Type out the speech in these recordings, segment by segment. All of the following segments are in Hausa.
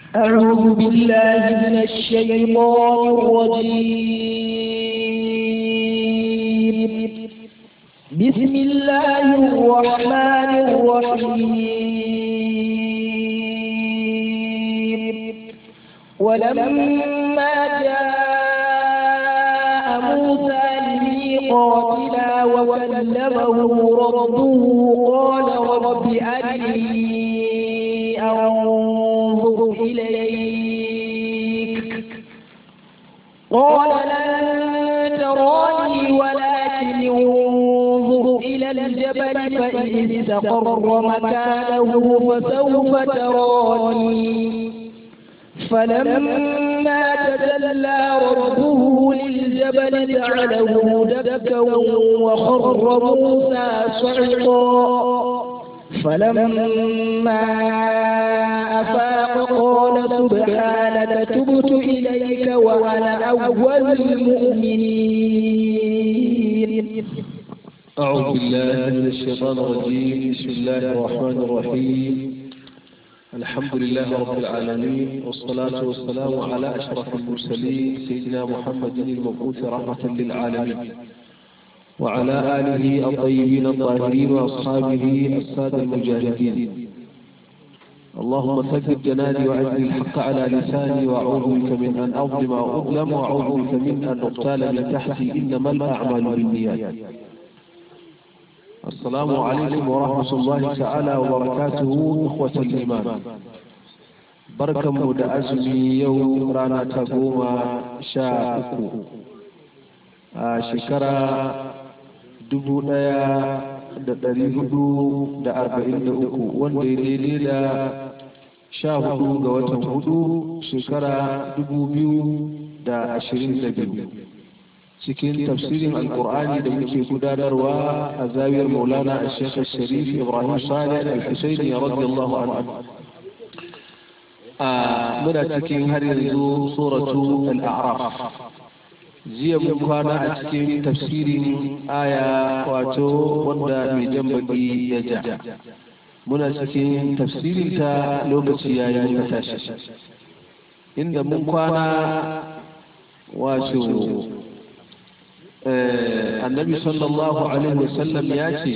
أعوذ بالله من الشيطان الرجيم بسم الله الرحمن الرحيم ولما جاء موسى لميقاتنا وكلمه ربه قال رب أرني أنظر إليك قال لن تراني ولكن انظر إلى الجبل فإن استقر مكانه فسوف تراني فلما تجلى ربه للجبل جعله دكا وخر موسى صعقا فلما أفاق قال سبحانك تبت إليك وأنا أول المؤمنين أعوذ بالله من الشيطان الرجيم بسم الله الرحمن الرحيم الحمد لله رب العالمين والصلاة والسلام على أشرف المرسلين سيدنا محمد المبعوث رحمة للعالمين وعلى آله الطيبين الطاهرين وأصحابه السادة المجاهدين اللهم ثبت جناني وأجل الحق على لساني وأعوذ بك من أن أظلم أو أظلم وأعوذ بك من أن أقتال من تحتي إنما الأعمال بالنيات السلام عليكم ورحمة الله تعالى وبركاته إخوة الإيمان بركة مد أزمي يوم رانا تقوم شاءكو شكرا dubu ɗaya da ɗari hudu da arba'in da uku wanda ya daidai da sha hudu ga watan hudu shekara dubu biyu da ashirin da biyu cikin tafsirin alkur'ani da muke gudanarwa a zawiyar maulana a shekar sharif ibrahim salih al-husaini radiyallahu anhu a muna cikin har yanzu suratu al-a'raf jiya mun kwana a cikin tafsirin aya wato wanda mai jan baki ya ja muna cikin tafsirin ta lokaci ya yi muka tashi inda mun kwana wato annabi sallallahu alaihi wasallam ya ce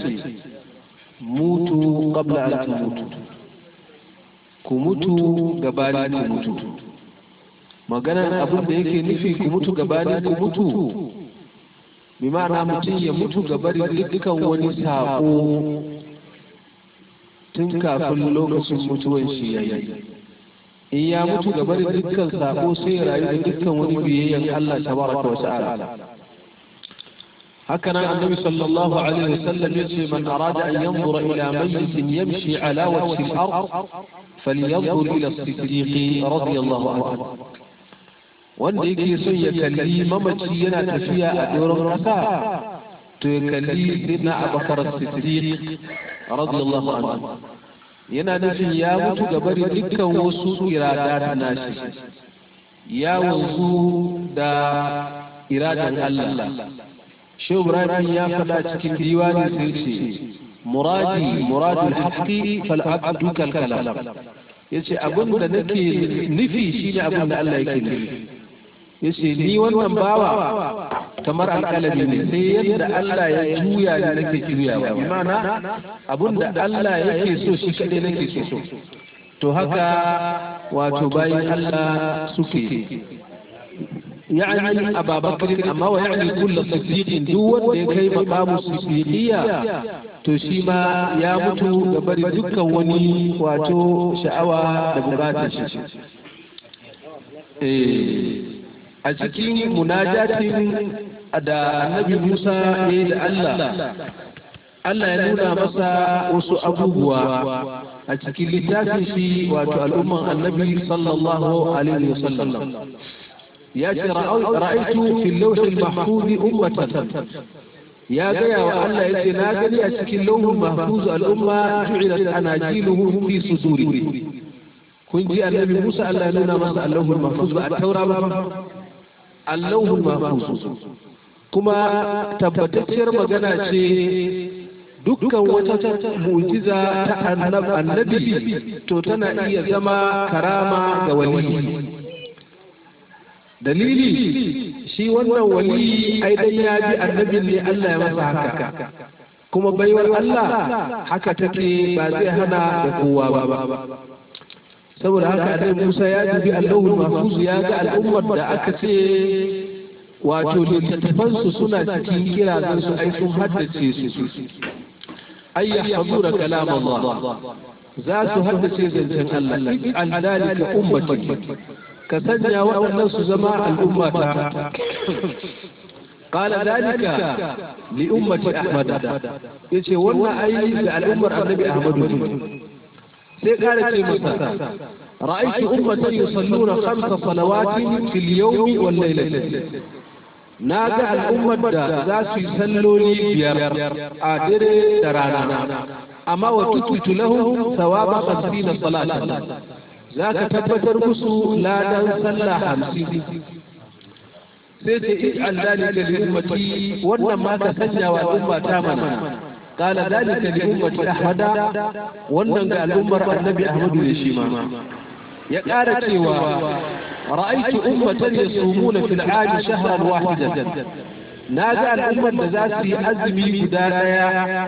mutu qabla an mutu ku mutu gabanin ku mutu maganar abin da yake nufi ku mutu gabanin ku mutu bi ma'ana mutum ya mutu gabarin dukkan wani saƙo tun kafin lokacin mutuwan shi ya yi in ya mutu gabarin dukkan saƙo sai ya rayu da dukkan wani biyayyen Allah tabaraka wa ta'ala haka nan annabi sallallahu alaihi wasallam yace man arada an yanzura ila mayyitin yamshi ala wajhi al-ard falyanzur ila as-siddiq radiyallahu anhu wanda yake son ya kalli mamaci yana tafiya a doron ƙasa to ya kalli sidna abakar siddiq radiyallahu anhu yana nufin ya mutu ga bari dukkan wasu irada nashi ya wanzu da iradan Allah shehu ibrahim ya faɗa cikin diwani sai ce muradi muradul haqqi fal abdu kal kalam yace abin da nake nufi shine abin da Allah yake nufi yace ni wannan bawa kamar alƙalami ne sai yadda Allah ya juya ni nake juyawa bi ma'ana abinda Allah yake so shi kadai nake so to haka wato bayan Allah suke يعني أبا بكر أما ويعني كل صديق دون يكي مقام الصديقية تشيما يا متو قبل دكا وني واتو شعوى دبقات a cikin munajatin da annabi Musa ya yi da Allah Allah ya nuna masa wasu abubuwa a cikin littafin shi wato al'umman annabi sallallahu alaihi wasallam ya ce ra'aitu fil lawhil mahfuz ummatan ya gaya wa Allah ya ce na gani a cikin lauhul mahfuz al'umma ju'ilat anajiluhum fi suduri kun ji annabi Musa Allah ya nuna masa Allahul mahfuz ba a taura ba Allahul mahfuz kuma tabbatacciyar magana ce dukkan wata mu'jiza ta annabi to tana iya zama karama ga wali dalili shi wannan wali ai dan ya bi annabin ne Allah ya masa haka kuma baiwar Allah haka take ba zai hana da kowa ba saboda haka annabi Musa ya dubi Allahul Mahfuz ya ga al'ummar da aka ce wato littattafansu suna cikin kirazan su ai sun haddace su ay yahfazuna kalam Allah za su haddace zancen Allah an dalika ummati ka sanya waɗannan su zama al'ummata قال ذلك لأمة أحمد يتي وانا أي الأمة النبي أحمد سيقال مصر رأيت أمة يصلون خمس صلوات في اليوم والليلة ناجع الأمة ذات يصلوا لي بيار آدر ترانا أما وتثبت لهم ثواب خمسين صلاة ذاك تبتر مسو لا صلى خمسين sai ce ij'al dalika li ummati wannan ma ka sanya wa umma ta mana qala dalika li ummati ahmada wannan ga al'ummar annabi ahmadu ne shi ma ya ƙara cewa ra'aytu ummatan yasumuna fil 'ami shahran wahidan na ga al'ummar da za su yi azumi guda daya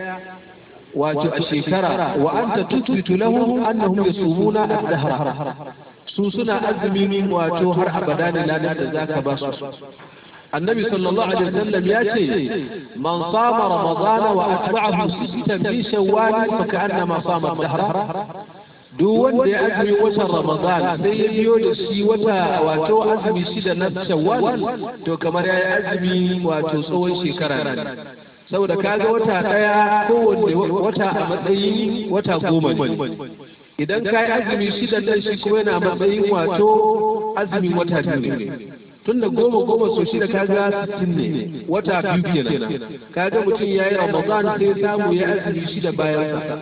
wato a shekara wa anta tuthbitu lahum annahum yasumuna ad-dahra su suna azumi wato har abada ne ladan da zaka ba su annabi sallallahu alaihi wasallam ya ce man sama ramadana wa atba'ahu sittan min shawwal fa ka'annama sama dahra duk wanda ya azumi watan ramadan sai ya biyo da shi wata wato azumi shida na shawwal to kamar ya yi azumi wato tsawon shekara ne saboda kaga wata daya kowanne wata a matsayin wata goma ne idan ka yi azumi shida nan shi kuma yana matsayin wato azumin wata biyu ne tun da goma goma so shida kaga sittin ne wata biyu kenan kaga mutum ya yi ramadan sai samu ya azumi shida bayan sa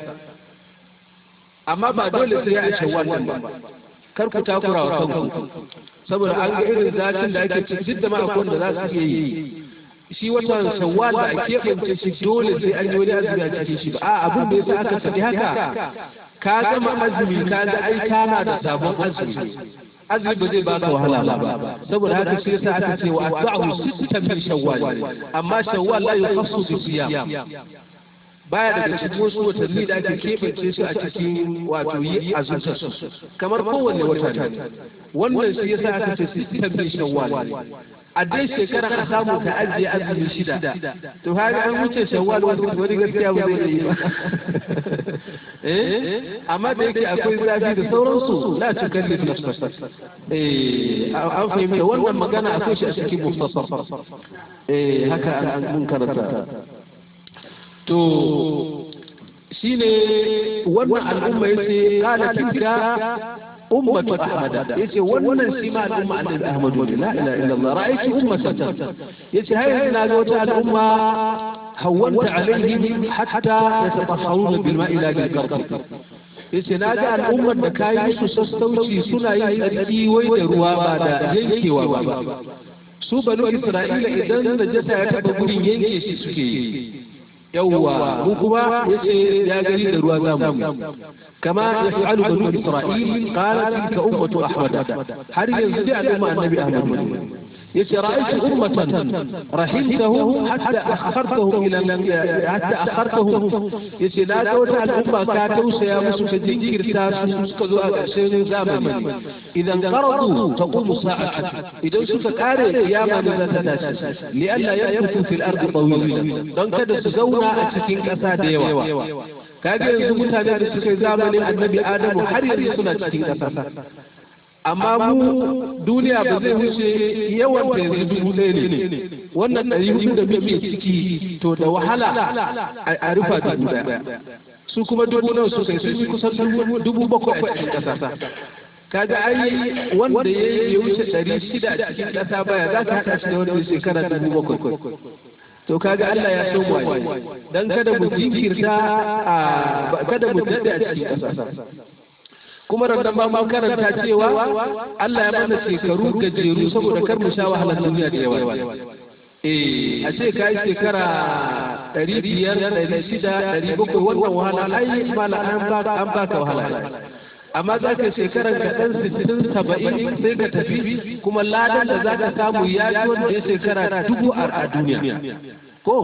amma ba dole sai ya a shawwal din ba kar ku takura wa kanku saboda an ga irin zafin da ake ciki duk da ma akwai da za su iya yi shi watan shawwal da ake keɓance shi dole sai an yi wani azumi a cikin shi ba a abin da yasa aka faɗi haka ka gama azumi ka ga ai kana da sabon azumi azumi ba zai baka wahala ba saboda haka shi yasa aka ce wa atba'u sittan min shawwal amma shawwal la yukhassu bi siyam baya daga cikin wasu watanni da ake keɓance su a cikin wato yi azumta su kamar kowanne wata ne wannan shi yasa aka ce sittan min shawwal a dai shekara a samu ka ajiye azumi shida to haka an wuce shawwal wani gaskiya ba zai yi ba eh amma da yake akwai zafi da sauransu la tukallif nafsaka eh an fahimta wannan magana akwai shi a cikin muftasar eh haka an mun karanta to shine wannan al'umma yace qala tilka ummatu ahmad yace wannan shi ma al'umma annabi ahmad la ilaha illallah ra'aytu ummatan yace hayya na ga wata al'umma hawwanta alaihim hatta yatatahharuna bil ma'i la bil qarq yace na ga al'ummar da kayi su sassauci suna yin tsarki wai da ruwa ba da yankewa ba su banu isra'ila idan najasa ya taba gurin yanke shi suke yi yawwa mu kuma yace ya gani da ruwa zamu kama yaf'alu banu isra'il qala tilka ummatu ahmad har yanzu da al'umma annabi ahmad yace ra'aytu ummatan rahimtahum hatta akhartahum ila hatta akhartahum yace na ga wata al'umma ka tausaya musu ka jinkirta su suka zo a ƙarshen zamani idan qaradu taqumu sa'atu idan suka kare kiyama ne za ta tashi li alla yakuthu fil ardi tawilan don kada su zauna a cikin ƙasa da yawa kaga yanzu mutane da suka yi zamanin annabi adamu har yanzu suna cikin ƙasa amma mu duniya ba zai wuce yawan ta yanzu dubu ɗaya ne wannan ɗari hudu da muke ciki to da wahala a rufa dubu ɗaya su kuma dubu nawa su kai sun yi kusan dubu bakwai a cikin ƙasa kaga ai wanda ya yi wuce ɗari shida a cikin ƙasa baya za ka haɗa shi da wanda shekara dubu bakwai to kaga Allah ya so mu dan kada mu jinkirta a kada mu dade a cikin ƙasa kuma randan ba mun karanta cewa Allah ya mana shekaru gajeru saboda kar mu sha wahalar duniya da yawa eh a ce kai shekara ɗari biyar ɗari shida ɗari bakwai wannan wahala ai mala an ba ka wahala amma za ka shekaran ka ɗan sittin saba'in sai ka tafi kuma ladan da za ka samu ya ji wanda ya shekara dubu a duniya ko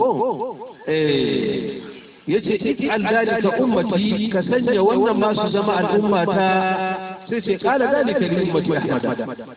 ya ce an dalika ummati ka sanya wannan masu zama al'umma ta sai ce kala dalika li ummati ahmad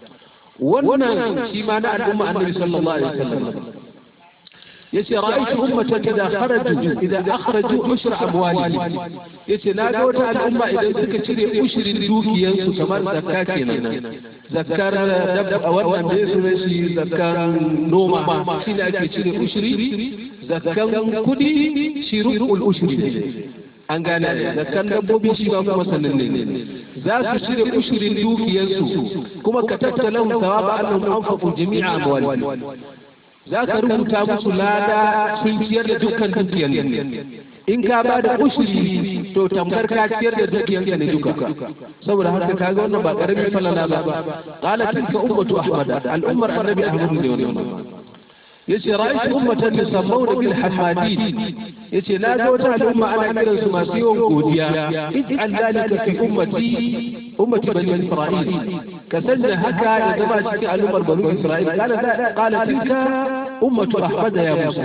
wannan shi ma na al'umma annabi sallallahu alaihi wasallam yace ra'aytu ummatan idza kharaju idza akhraju ushra amwalihim yace na ga wata al'umma idan suka cire ushrin dukiyansu kamar zakka kenan zakkar dabba wannan da yake shi zakkar noma shi ne ake cire ushri zakkan kudi shirul ushri an gane zakkan dabbobi shi ba kuma sannan ne za su cire ushirin dukiyarsu kuma ka tattala thawaba annahum anfaqu jami'a amwalihim za ka rubuta musu lada sun ciyar da dukkan dukiyar in ka ba da ushiri to tamkar ka ciyar da dukiyar ne duka saboda haka ka ga wannan ba karamin falala ba qala tilka ummatu ahmad al-ummar annabi ahmad ne wannan yace ra'aytu ummatan yusammuna bil hamadin yace na ga wata al'umma ana kiran su masu yawan godiya ij'al dalika fi ummati ummati bani isra'il ka sanya haka ya zama cikin al'ummar bani isra'il qala qala tilka ummatu ahmad ya musa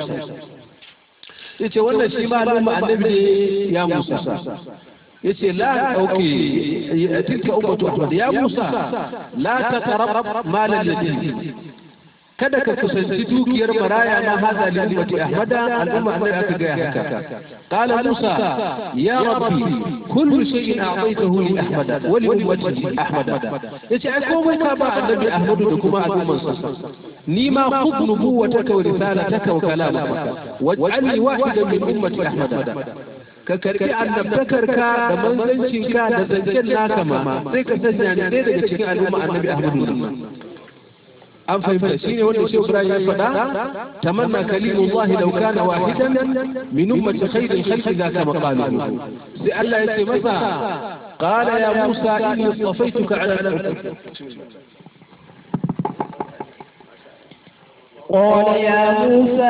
yace wannan shi ma al'umma annabi ne ya musa yace la dauke tilka ummatu ahmad ya musa la taqrab mal al-yatim kada ka kusanci dukiyar maraya ma haza li ummati ahmada al'umma annabi aka ga haka qala musa ya rabbi kullu shay'in a'taytahu li ahmada wa li ummati ahmada yace ai komai ka ba annabi ahmadu da kuma al'umman sa ni ma khudh nubuwataka wa risalataka wa kalamaka waj'alni wahidan min ummati ahmada ka karbi annabtakarka da manzancinka da zancen naka ma sai ka sanya ni ɗaya daga cikin al'umma annabi ahmadu an fahimta shine wanda shi Ibrahim ya faɗa tamanna kalimullahi law kana wahidan min ummati khairil khalqi zaka maqaluhu sai Allah ya ce masa qala ya Musa inni istafaituka ala قال يا موسى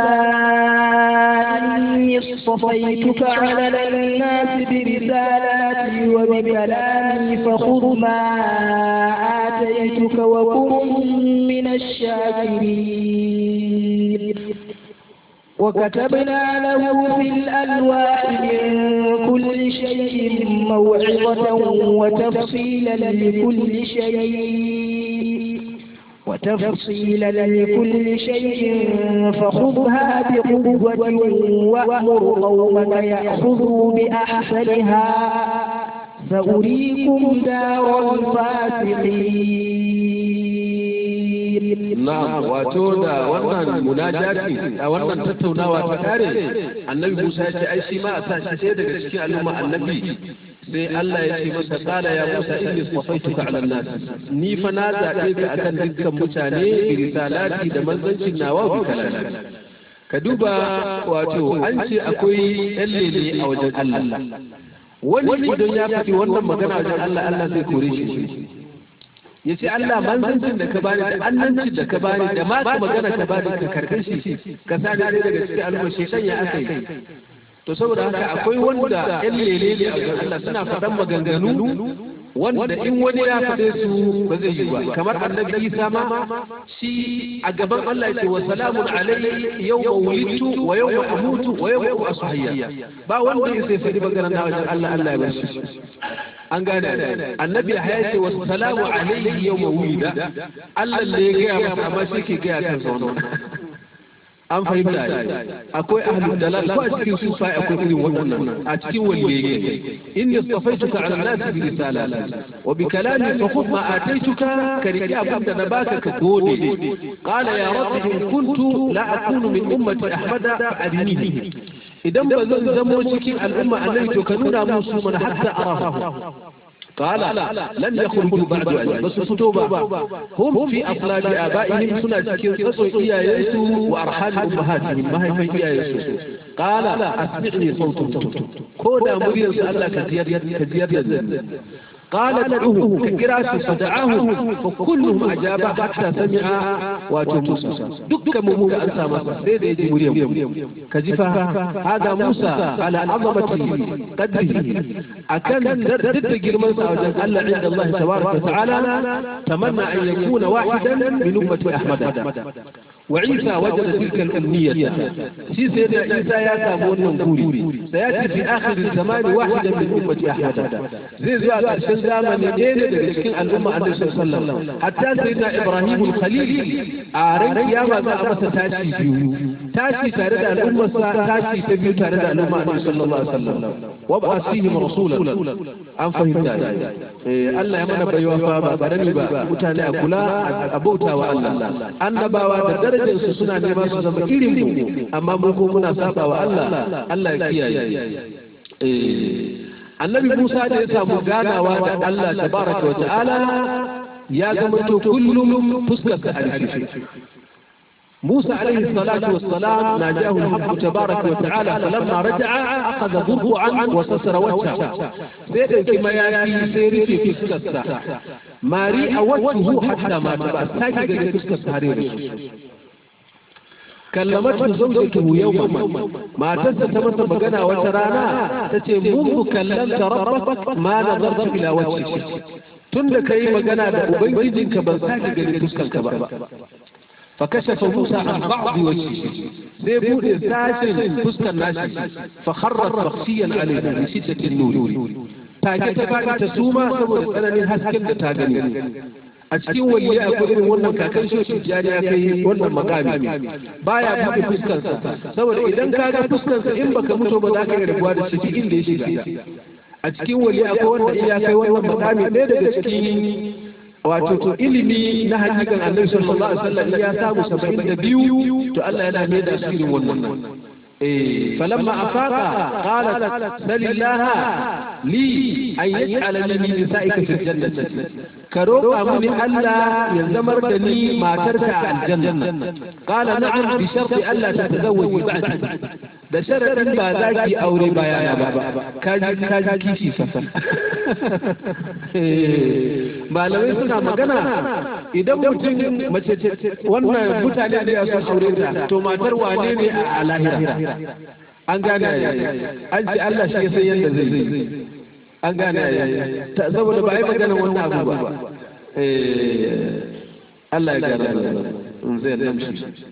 إني اصطفيتك على الناس برسالاتي وبكلامي فخذ ما آتيتك وكن من الشاكرين وكتبنا له في الألواح من كل شيء موعظة وتفصيلا لكل شيء وتفصيلا لكل شيء فخذها بقوة وأمر قومك يأخذوا بأحسنها سأريكم دار الفاسقين نعم واتودا wannan munajati a wannan tattaunawa ta kare annabi Musa ya ce ai shi ma a sa shi sai daga cikin al'umma annabi sai Allah ya ce masa kala ya Musa inni safaituka ala nas ni fa na zabe ka akan dukkan mutane bi risalati da manzancin nawa bi kalami ka duba wato an ce akwai yan lele a wajen Allah wani idan ya faɗi wannan magana wajen Allah Allah zai kore shi ya ce Allah manzancin da ka bani da annancin da ka bani da ma ka magana ka bani ka karɓe shi ka sa da daga cikin al'umma shaitan ya aka yi to saboda haka akwai wanda yan lele ne a wajen Allah suna faɗan maganganu wanda in wani ya faɗe su ba zai yi ba kamar annabi Isa ma shi a gaban Allah ce wa salamun alayhi yawma wulidtu wa yawma amutu wa yawma ub'asu hayya ba wanda ya sai faɗi maganar na wajen Allah Allah ya bar shi an gane annabi ya ce wa salamu alayhi yawma wulida Allah ne ya gaya masa amma shi ke gaya kan zaune an fahimta akwai ahlul dalal ko a cikin sufa akwai irin waɗannan a cikin waliyyi inni istafaituka ala nas bi risalati wa bi kalami fa khudh ma ataituka ka riki abin da na baka ka gode qala ya rabbi in kuntu la akunu min ummati ahmada fa adinihi idan ba zan zamo cikin al'umma annabi to ka nuna musu mana hatta arafa قال لن يخرجوا بعد أجل بس فتوبة هم في أصلاب آبائهم سنة كير تصل إيا يسو وأرحام أمهاتهم ما هي في إيا يسو قال أسمعني صوت كودا مريد سألك كزياد كزياد قال ادعوه كقراءة فدعاه فكلهم أجاب حتى سمع واتو موسى دك مموك أنسى مسا سيد يجي مريم كجفا هذا موسى على عظمة قدره أكن ضد جرمان سعوجا ألا عند الله تبارك وتعالى تمنى أن يكون واحدا من أمة أحمد وعيسى وجد تلك الأمنية في سيدنا عيسى يا سامون نقولي سيأتي في آخر الزمان واحدا من أمة أحمد زي زي عشان زمن يدين لكن الأمة عليه الصلاة والسلام حتى سيدنا إبراهيم الخليل أعرف يا ما أمس تاشي بيو تاشي تارد الأمة تاشي تبيو تارد الأمة عليه صلى الله عليه وسلم وابعث فيهم رسولا أن فهمت Allah ya mana baiwa fa ba barani ba mutane a kula a bauta wa Allah annabawa da darajar su suna nema su zama irin mu amma mu ko muna saba wa Allah Allah ya kiyaye annabi Musa da ya samu ganawa da Allah tabaraka wa ta'ala ya zama to kullum fuskar sa a موسى عليه الصلاة والسلام ناجاه الحق تبارك وتعالى فلما رجع أخذ ضربعا وسسر وجهه سيد كما يأتي سيري في فسكسة ماري أوجهه حتى ما تبع ساكي في فسكسة هرير كلمته زوجته يوما ما تنسى تمسى بقنا وترانا تتي منذ كلمت ربك ما نظرت إلى وجهك tun kai magana da ubangijinka ban sake gani fuskanka ba فكشف موسى عن بعض وجهه سيبود ساشن فسكا ناشي فخرت مخشيا عليه من شدة النور take ta faɗi ta suma saboda tsananin hasken da ta gani a cikin waliya akwai irin wannan kakan shoshi jari ya kai wannan makami baya buɗe fuskarsa saboda idan ka ga fuskarsa in baka mutu ba za ka yi rabuwa da shi inda ya shiga a cikin waliya akwai wanda iya kai wannan makami ɗaya daga cikin wato to ilimi na hakikan annabi sallallahu alaihi wasallam ya samu 72 to Allah yana mai da asirin wannan eh falamma afaqa qalat salillaha li an yaj'ala li min nisa'ika fil jannati ka roƙa mini Allah ya zamar da ni matarka a aljanna qala na'am bi sharti Allah ta tazawwaji ba'di da sharadin ba za ki aure bayana ba kaji kaji kishi fa malamai suna magana idan mutum mace wannan mutane da ya sun aure ta to matar wane ne a lahira an gane an ce Allah shi ya san yadda zai zai an gane saboda ba a yi magana wannan abu ba Allah ya gane in zai namshi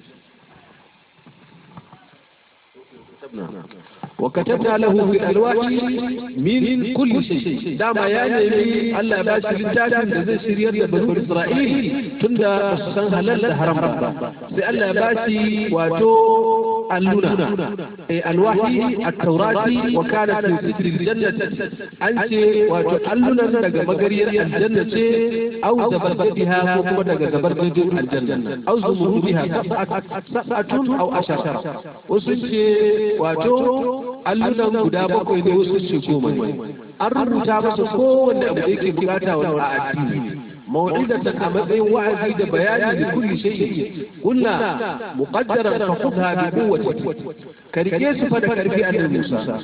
وكتبنا له في الألواح من كل شيء دام يعني الله باش للتاجم زي سيريا بنو إسرائيل تندى بسسان هلال حرم ربا سي الله باشي واتو اللنا الوحي التوراة وكانت من ستر الجنة أنت واتو اللنا دقا مقرية الجنة أو زبربتها وكما دقا زبربت الجنة أو زمرودها سبعة سبعة أو عشرة وسنتي واتو allunan guda bakwai ne wasu ce goma ne an rubuta masa kowanne abu da yake bukata wa a addini mawa'idatan a matsayin wa'azi da bayani da kulli shay'in kunna muqaddaran fa khudha bi quwwati ka rike su fa da karfi annabi Musa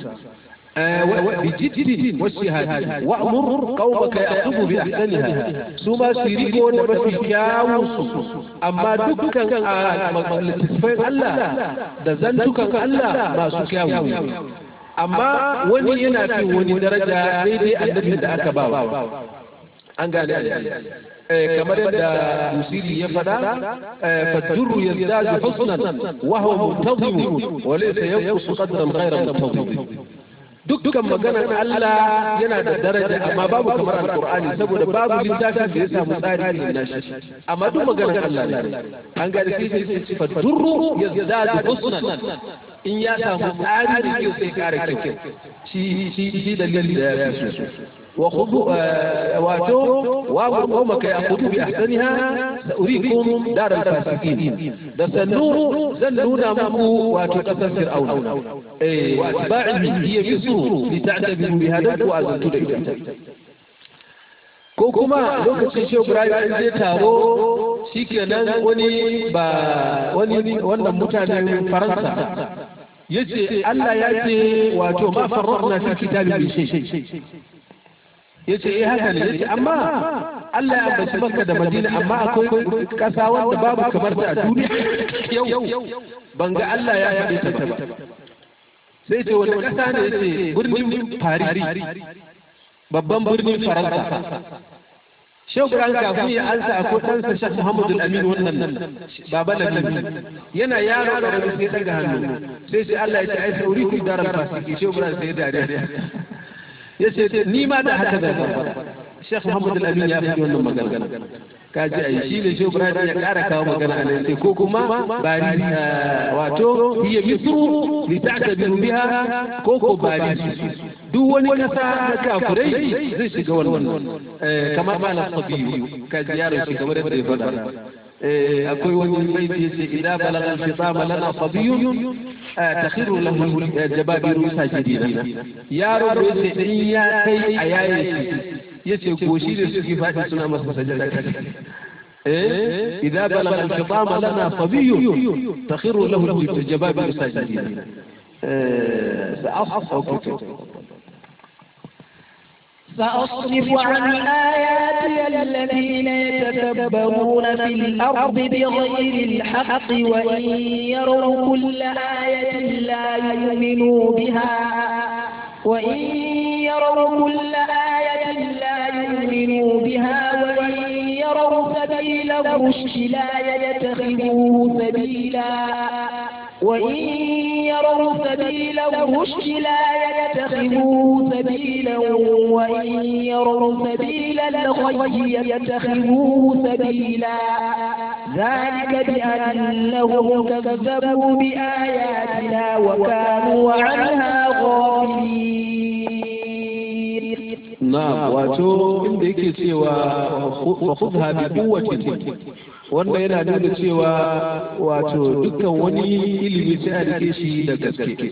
بجد والشهادة وأمر قومك يأخذوا بأحسنها ثم سيريكو نبفي كاوس أما دكا لتسفين الله دزنتك الله ما سكاوي amma wani yana fi wani daraja daidai annabin da aka ba an gane kamar yadda musiri ya faɗa fajjuru ya zaji husnan wa huwa muntazimu wa laysa yanqusu qadran ghayra muntazim dukkan maganar Allah yana da daraja amma babu kamar alkur'ani saboda babu littafin da ya samu tsari irin nashi amma duk maganar Allah ne an ga da sai sai fa durru yazdadu husnan in ya samu tsari da ke sai kare kyau shi shi shi dalilin da ya fi so wa khudu wato wa qaumaka ya'khudhu bi ahsaniha sa'urikum dar al-fasiqin da sannu zan nuna muku wato kasar fir'auna eh wa atba'ihi hiya misru li ta'tabiru bi hadatu wa azantu da ita ko kuma lokacin shehu ibrahim an je taro shikenan wani ba wani wannan mutanen faransa yace Allah ya ce wato ma farrarna fi kitabin bi shay yace eh haka ne yace amma Allah ya ambaci Makka da Madina amma akwai kasa wanda babu kamar ta a duniya yau ban ga Allah ya yabe ta ba sai ce wani kasa ne yace birnin Paris babban birnin Faransa Shehu Ibrahim kafin ya ansa a ɗansa Sheikh Muhammadu Amin wannan baba Lamin yana yaro ƙarami sai daga hannu sai sai Allah ya ce ai sauri ku darar fasiki Shehu Ibrahim sai dariya ya ce ni ma da haka zan fara Sheikh Muhammadu Amin ya fi wannan magana ka ji ai shi ne Shehu Ibrahim ya ƙara kawo magana a nan sai ko kuma bari wato hiya misru li ta'tabiru biha ko ko bari duk wani kasa na kafirai zai shiga wannan kamar malam sabiyu ka ziyarar shi kamar yadda ya faɗa akwai wani baiti yace idan balaga al-fitama lana sabiyun takhiru lahu jababiru sajidina yaro da yace in ya kai a yaye shi yace goshi da suke faɗi suna masa sajada إذا بلغ الفطام لنا صبي تخر له الجبابر ساجدين سأصحب سأصرف عن آياتي الذين يتكبرون في الأرض بغير الحق وإن يروا كل آية لا يؤمنوا بها وإن يروا كل آية لا يؤمنوا بها وإن يروا سبيل الرشد لا يتخذوه سبيلا وإن يروا سبيل الرشد لا يتخذوه سبيلا وإن يروا سبيل الغي يتخذوه سبيلا ذلك بأنهم كذبوا بآياتنا وكانوا عنها غافلين نعم واتو inda yake cewa fa khudha bi quwwatin wanda yana nuna cewa wato dukkan wani ilimi sai a rike shi da gaske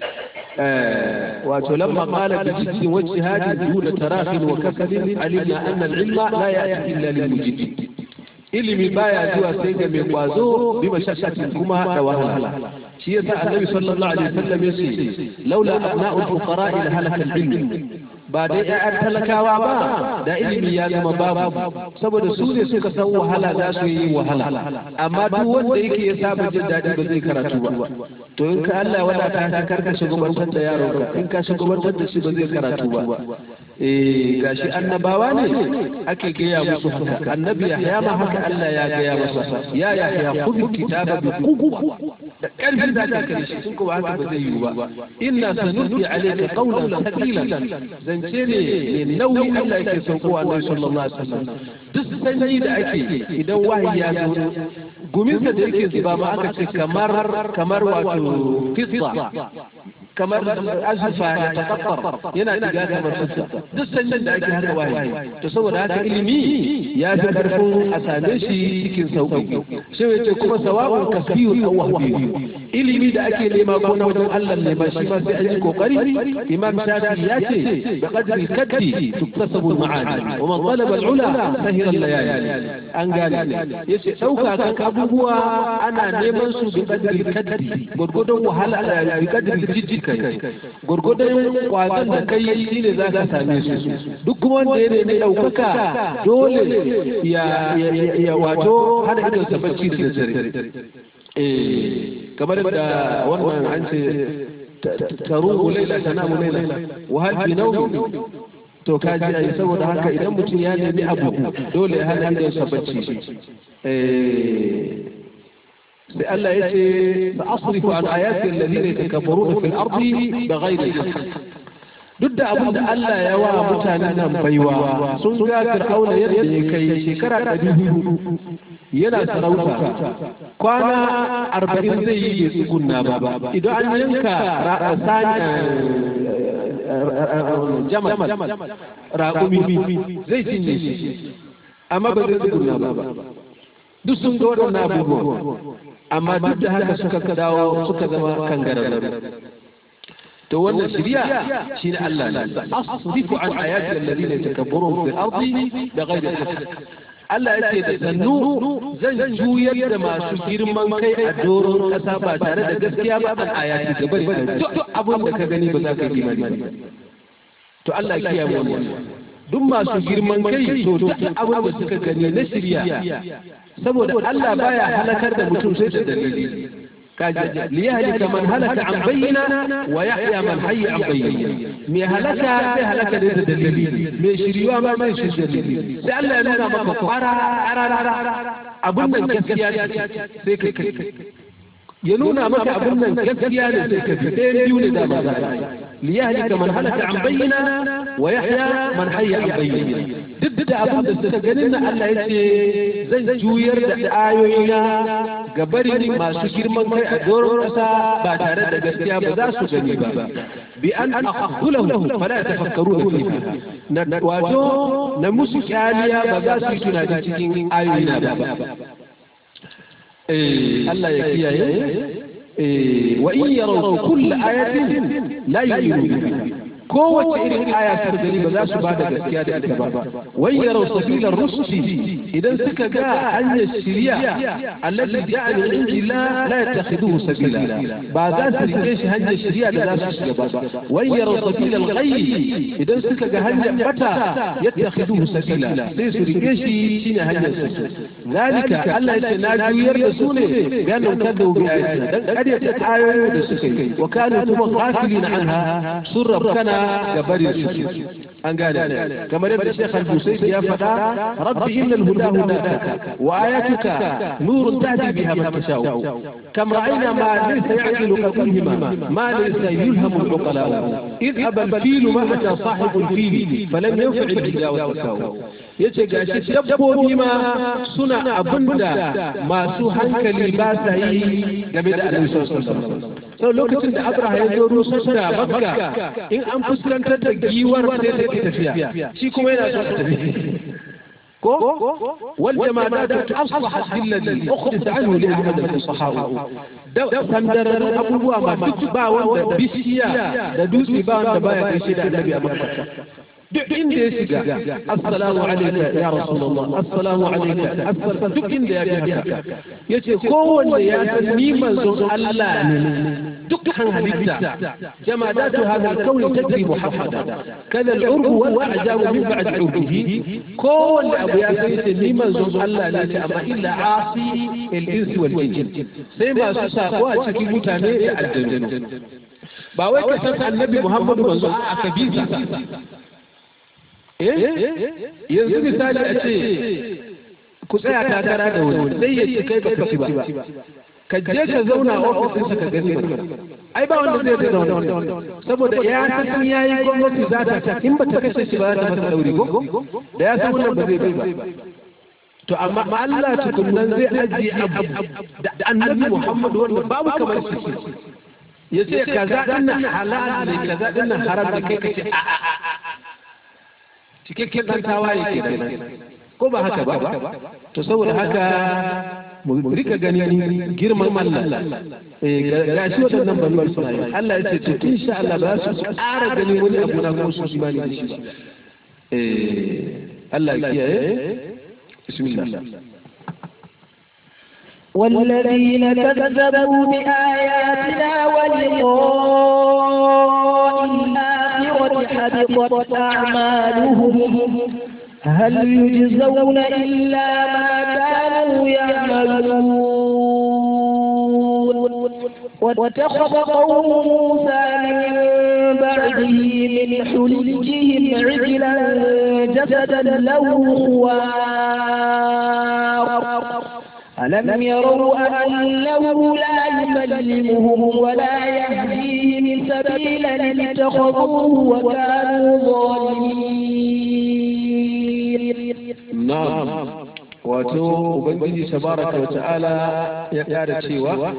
wato lamma qala bi jiddin wa ijtihadin duna tarafin wa kasabin alimna anna al-ilma la ya'ti illa lil mujid ilimi baya zuwa sai ga mai kwazo bi mashakkatin kuma da wahala shi yasa annabi sallallahu alaihi wasallam yace laula abna'ul fuqara ila halaka al-ilm ba dai ƴaƴan talakawa ba da ilimi ya zama babu saboda su ne suka san wahala za su yi wahala amma duk wanda yake ya saba jin daɗi ba zai karatu ba to in ka Allah wadata ka karka shugabantar da yaronka in ka shugabantar da shi ba zai karatu ba eh gashi annabawa ne ake gaya musu haka annabi Yahya ma haka Allah ya gaya masa ya Yahya khudh kitaba bi quwwa da karfi da ka kare shi kun ba haka ba zai yiwu ba inna sanulqi alayka qawlan thaqilan zance ne ne nauyi Allah yake sauko Annabi sallallahu alaihi wasallam duk sanyi da ake idan wahayi ya zo guminsa da yake zuba ma aka ce kamar kamar wato fitsa kamar azurfa ya takaffar yana diga kamar fitsa duk sanyin da ake haka wahayi to saboda haka ilimi ya fi karfin a same shi cikin sauƙi shi ya ce kuma sawa'un kasbiyun aw wahbiyun ilimi da ake nema ko na wajen Allah ne ba shi ba sai an yi kokari imam shafi ya ce da qadri kaddi tuktasabu al-ma'ani wa man talaba al-ula sahira al-layali an gane yace dauka kan abubuwa ana neman su bi qadri kaddi gurgudun wahala da bi qadri jijji kai gurgudun kwazon da kai shine za ka same su duk kuma wanda ya nemi daukaka dole ya ya wato hada idon sa bacci da dare eh kamar da wannan an ce taruhu laila tanamu laila wa hal bi nawmi to ka ji ai saboda haka idan mutum ya nemi abu dole ya hana idon sa bacci sai Allah ya ce sa asrifu an ayati alladhina yatakabbaruna fil ardi bighayri haqq duk da abin da Allah ya wa mutanen nan baiwa sun ga Fir'auna yadda ya kai shekara ɗari hudu yana sarauta kwana arba'in zai yi bai tsugunna ba idan an yanka jamal raƙumi zai cinye shi amma ba zai tsugunna ba duk sun ga waɗannan abubuwan amma duk da haka suka dawo suka zama kangararru to wannan shirya shi ne Allah ne asrifu an ayati alladhina yatakabbaruna fil ardi bighayri haqq Allah yake da sannu zan juyar da masu girman kai a doron kasa ba tare da gaskiya ba an ayati da bari duk abin da ka gani ba za ka yi imani ba to Allah ya kiyaye mu duk masu girman kai to duk abin da suka gani na shirya saboda Allah baya halakar da mutum sai da dalili kaji liyahlika man halaka an bayyana wa yahya man hayya an bayyana me halaka sai halaka da dalili me shiriwa ma mai shi dalili sai Allah ya nuna maka kwara abun nan gaskiya sai kai kai ya nuna maka abun nan gaskiya ne sai ka bi ɗayan biyu ne da ba za a liyahlika man halaka an bayyana wa yahya man hayya an bayyana duk da abin da suka ganin na Allah ya ce zan juyar da ayoyina ga barin masu girman kai a doron ƙasa ba tare da gaskiya ba za su gani ba bi an aqulahu fala tafakkaru fiha na wato na musu kyaliya ba za su yi tunani cikin ayoyina ba eh Allah ya kiyaye eh wa in yaraw kull ayatin la yu'minu biha kowace irin aya suka gani ba za su ba da gaskiya da ita ba wai yarau sabilar rushdi idan suka ga hanyar shiriya allati ja'a min injila la yattakhiduhu sabila ba za su rike shi hanyar shiriya da za su shiga ba wai yarau sabilal ghayy idan suka ga hanyar bata yattakhiduhu sabila sai su rike shi shine hanyar su zalika Allah yace na juyar da su ne ganin kada bi ayatina dan kariya ta ayoyi da suka yi wa kanu kuma ghafilina anha sun rabkana ga bari su an gane kamar yadda Sheikh Al-Busayd ya faɗa rabbi innal huda hudaka wa ayatuka nurun tahdi biha man tashau kam ra'ayna ma laysa ya'qilu qalbuhuma ma laysa yulhamu al-uqala id aba al-fil ma ata sahibu al-fil falam yanfa' al-hida wa tasaw yace gashi dabbobi ma suna abinda masu hankali ba sa yi game da Annabi sallallahu alaihi wasallam sau lokacin da Abraha ya zo rusar da Makka in an fuskantar da giwar sai ta tafiya shi kuma yana so ta tafi ko wal jama'a da asbahat billadi ukhdis anhu li ahmad al-fusaha da sandarar abubuwa ma duk ba wanda bishiya da dutse ba wanda baya kai shi da annabi a Makka duk inda ya shiga assalamu alayka ya rasulullah assalamu alayka duk inda ya ga haka yace kowanne ya san ni manzon Allah ne dukkan halitta jamadatu hadha al-kawn tajri muhammada kada al-urb wal a'jab min ba'd urbihi kowanne abu ya san yace ni manzon Allah ne ce amma illa asi al-ins wal jinn sai masu sako a cikin mutane da aljannu ba wai ka san annabi Muhammadu manzo a kabisa yanzu misali a ce ku tsaya takara da wani sai ya ci kai baka ci ba ka je ka zauna a ofisin ka gani ai ba wanda zai zauna saboda ya san ya yi gwamnati za ta in ba ta kashe shi ba za ta masa dauri ko da ya san wannan ba zai bai ba to amma Allah tukunnan zai ajiye abu da annabi Muhammad wanda babu kamar shi ya ce kaza dinnan halal ne kaza dinnan haram ne kai kace a a a cikakken ɗan tawaye ke nan ko ba haka ba to saboda haka mu rika ganin girman Allah ga shi waɗannan banuwar suna yi Allah ya ce to insha Allah ba su ƙara ganin wani abu na ko su imani da shi Allah ya kiyaye bismillah والذين كذبوا بآياتنا ولقاء الآخرة حبطت أعمالهم هل يجزون إلا ما كانوا يعملون واتخذ قوم موسى من بعده من حلجهم عجلا جسدا له خوار ألم يروا أنه لا يكلمهم ولا يهديهم سبيلا اتخذوه وكانوا ظالمين نعم wato ubangiji tabaraka wa ta'ala ya kara cewa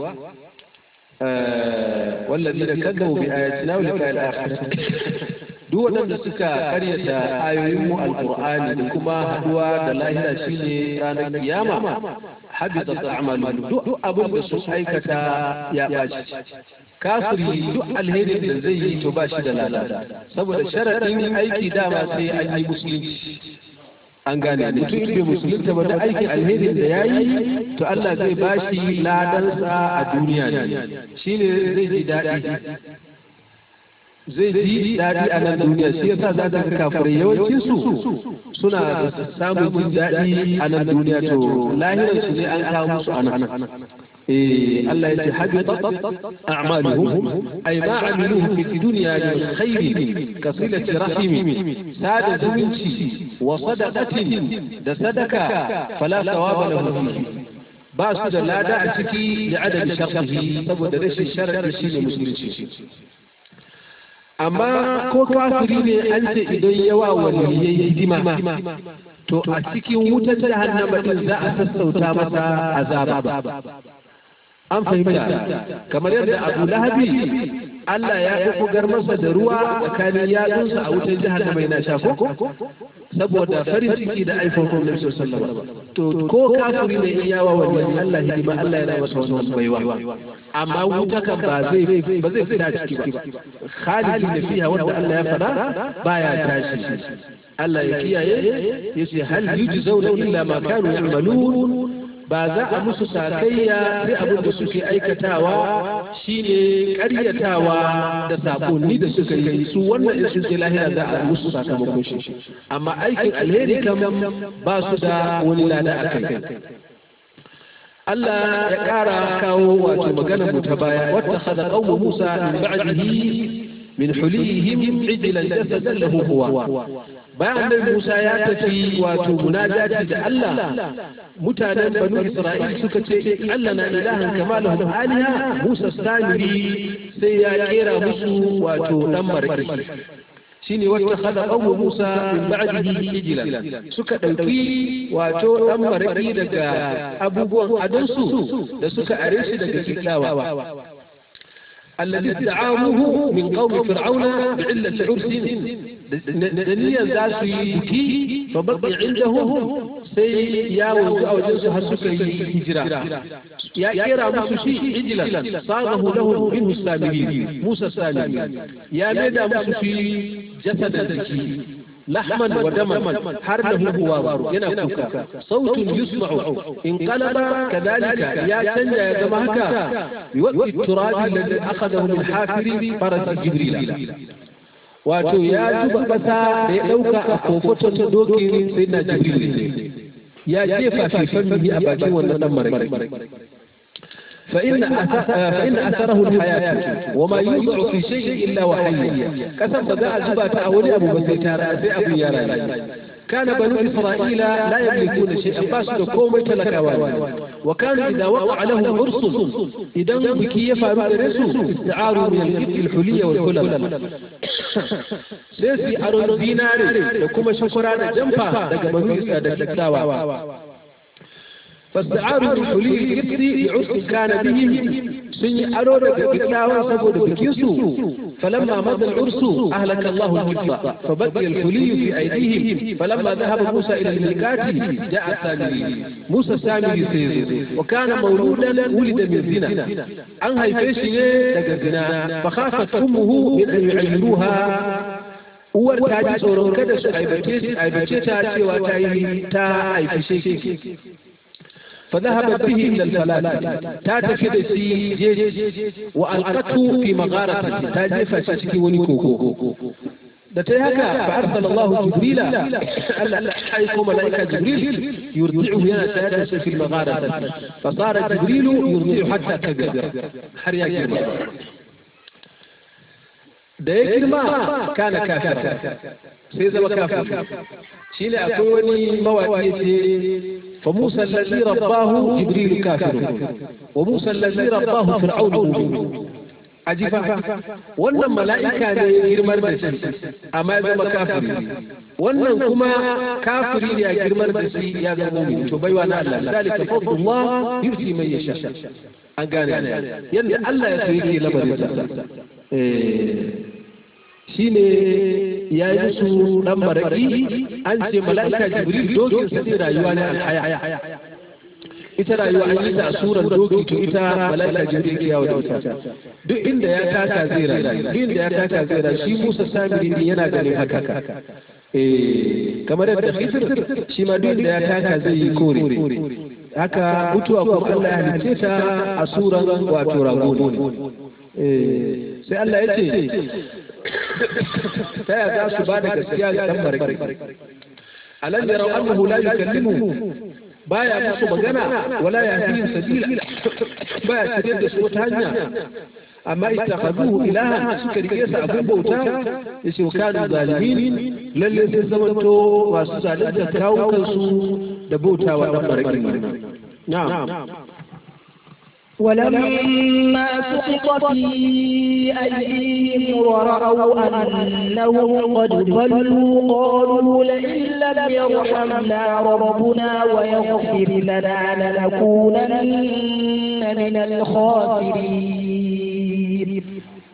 والذين كذبوا بآياتنا ولقاء الآخرة duk waɗanda suka karyata ayoyin mu alqur'ani da kuma haduwa da lahira shine ranar kiyama habita ta'malu duk abin da su aikata ya baci kafiri duk alherin da zai yi to ba shi da lalata saboda sharadin aiki dama sai an yi musulunci an gane mutum in bai musulunta ba da aikin alherin da ya yi to Allah zai ba shi ladansa a duniya ne shine zai ji daɗi zai ji daɗi a nan duniya shi yasa za ka kafirai yawancin su suna samun jin daɗi a nan duniya to lahirar su ne an kawo musu a nan إيه الله يجي حبطت أعمالهم أي ما عملوه في الدنيا من خير كصلة رحم ساد زمنشي وصدقة ده صدقة فلا ثواب له فيه باس da lada a ciki da adadin sharhi saboda rashin sharadi shi ne musulunci amma ko kafiri ne an ce idan yawa waliyai hidima to a cikin wutar jahannama din za a sassauta masa azaba an fahimta kamar yadda abu lahabi Allah ya bugar masa da ruwa tsakanin yatsunsa a wutar jahannama yana sha ko saboda farin ciki da aifon Annabi sallallahu alaihi to ko kafiri ne in yawa wani Allah hidima Allah yana masa wannan baiwa amma wuta kan ba zai ba zai fita ciki ba khalidi ne fiha wanda Allah ya fada baya tashi Allah ya kiyaye yace hal yujzauna illa ma kanu ya'malun ba za a musu sakayya sai abin da suke aikatawa shine karyatawa da sakonni da suka yi su wannan in sun je lahira za a musu sakamakon shi amma aikin alheri kam ba su da wani lada a kai Allah ya ƙara kawo wato maganar mu ta baya wata hada qawmu Musa min ba'dihi min hulihim ijlan jasadan lahu huwa bayan annabi Musa ya tafi wato munajati da Allah mutanen banu Isra'il suka ce Allah na ilahan kama lahum aliha Musa samiri sai ya kera musu wato dan maraki shine wata khada qawmu Musa min ba'dihi ijlan suka dauki wato dan maraki daga abubuwan adansu da suka are shi daga kitawa الذي استعاروه من قوم فرعون بعلة عرس دنيا ذات بكي فبقي عندهم سي يا أو جنس هسكي هجرة يا كيرا مسوشي عجلا صاغه له منه السامري موسى السامري يا ميدا مسوشي جسد الزكي لحما ودما حرله هو ينا كوكا صوت يسمع انقلب كذلك يا تنجا يا جماعة يوقي التراب الذي أخذه من حافر فرس جبريل wato ya zuba ƙasa da ya ɗauka a kofoton ta dokin sai na jibril ya jefa fifan bihi a bakin wannan dan maraki فإن فإن أثره الحياة وما يوضع في شيء إلا وحي كسب ذا زبا أولي أبو بسيتارا سي أبو يارا كان بنو إسرائيل لا يملكون شيئا فاسد كوم تلكوا وكانوا إذا وقع لهم عرس إذا بكي يفعلوا درسوا استعاروا من الإبت الحلية والحلل سيسي أرون ديناري لكم شكرا جنفا لك بنو إسرائيل فاستعاروا الحلي الإبت بعرس كان بهم سن أرود بكتاوا سبود بكيسو فلما مضى العرس أهلك الله الإبت فبقي الحلي في أيديهم فلما ذهب موسى إلى الميقات جاء السامري موسى السامري سيزو وكان مولودا ولد من زنا أن هيفيش لك زنا فخافت أمه من أن يعيروها uwar ta ji tsoron kada su aibace ta cewa ta yi ta haifi shi فذهبت به إلى الفلاة تاتف دسي جيج وألقته في مغارة تاجف تشكي ونكوكو da ta yi haka fa arsala Allah Jibril Allah aiko malaika Jibril yurdi'u yana shayar da shi fil maghara fa sara Jibril yurdi'u hatta kabira har ya girma da ya girma kana kafira sai zama kafir shi ne akwai wani mawaƙi ce fa Musa allazi rabbahu Jibril kafir wa Musa allazi rabbahu Fir'aun mu'min ajifa wannan mala'ika ne ya girmar da shi amma ya zama kafiri wannan kuma kafiri ne ya girmar da shi ya zama mu'min to baiwa na Allah zalika fadlullah yuti man yasha an gane yadda Allah ya so yake lamarin sa shi ne ya yi musu ɗan maraƙi an ce mala'ika jibril dokin sa ce rayuwa ne alhaya ita rayuwa an yi ta surar doki to ita mala'ika jibril ke yawo da ita duk inda ya taka zai rayu duk inda ya taka zai rayu shi musa samiri ne yana ganin haka kamar yadda khidir shi ma duk inda ya taka zai yi kore haka mutuwa kuma Allah ya halicce ta a suran wato rago sai Allah ya ce ta yaya za su ba da gaskiya ga dan maraki alam yarau annahu la yukallimu baya musu magana wala yahdihim sabila baya shirye da su wata hanya amma ittakhadhuhu ilahan suka rike sa abin bauta yace kanu zalimin lalle sai zamanto masu zalunta kawo kansu da bautawa dan maraki na'am ولما سقط في أيديهم ورأوا أنهم قد ضلوا قالوا لئن لم يرحمنا ربنا ويغفر لنا لنكونن من الخاسرين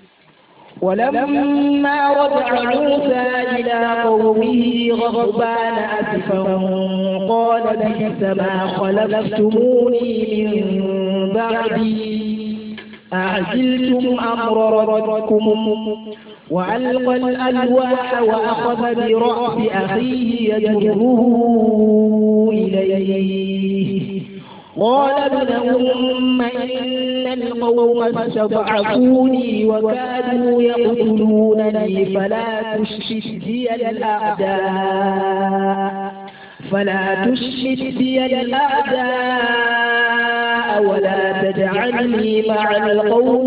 ولما رجع موسى إلى قومه غضبان أسفا قال بئس ما خلفتموني من بعدي أعجلتم أمر ربكم وألقى الألواح وأخذ برأس أخيه يجره إليه قال ابن أم إن القوم استضعفوني وكادوا يقتلونني فلا تشمت بي الأعداء فلا تشمت بي الأعداء ولا تجعلني مع القوم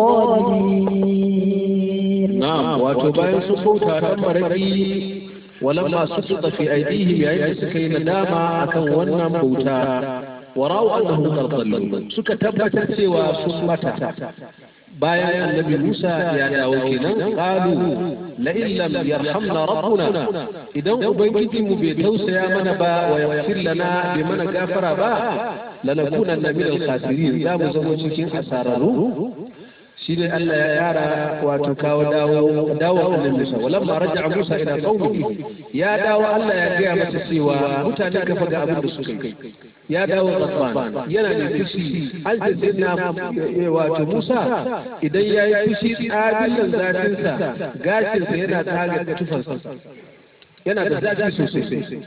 الظالمين نعم وتبين سقوطها تمرقي ولما سقط في أيديهم يعني سكين داما أكن ونم بوتا ورأوا أنهم قد ضلوا سك تبت سوى سمتا bayan annabi Musa ya dawo kenan qalu la in lam yarhamna rabbuna idan ubangiji mu bai tausaya mana ba wa yaghfir lana bai mana gafara ba lanakunanna min al-khasirin za mu zama cikin asararu shi ne Allah ya yara wato kawo dawo dawo annabi Musa walamma raja'a Musa ila qaumihi ya dawo Allah ya gaya masa cewa mutane ka faga abin da suka yi ya dawo Ghaffan yana da fushi an ce na wato Musa idan ya yi fushi tsabillan zafinsa gashinsa yana tsaga tufansa yana da zafi sosai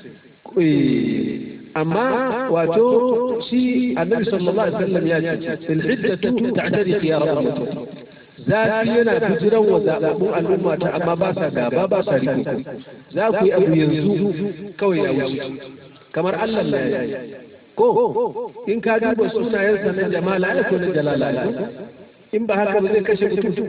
amma wato shi annabi sallallahu alaihi wasallam ya ce fil hiddatu ta'tadi khiyar ummati zafi yana bijiran wa zababbun al'umma ta amma ba sa gaba ba sa riko za ku yi abu yanzu kawai ya wuce kamar Allah ne ko in ka duba sunayensa na jamala ne ko na jalala in ba haka ba zai kashe mutum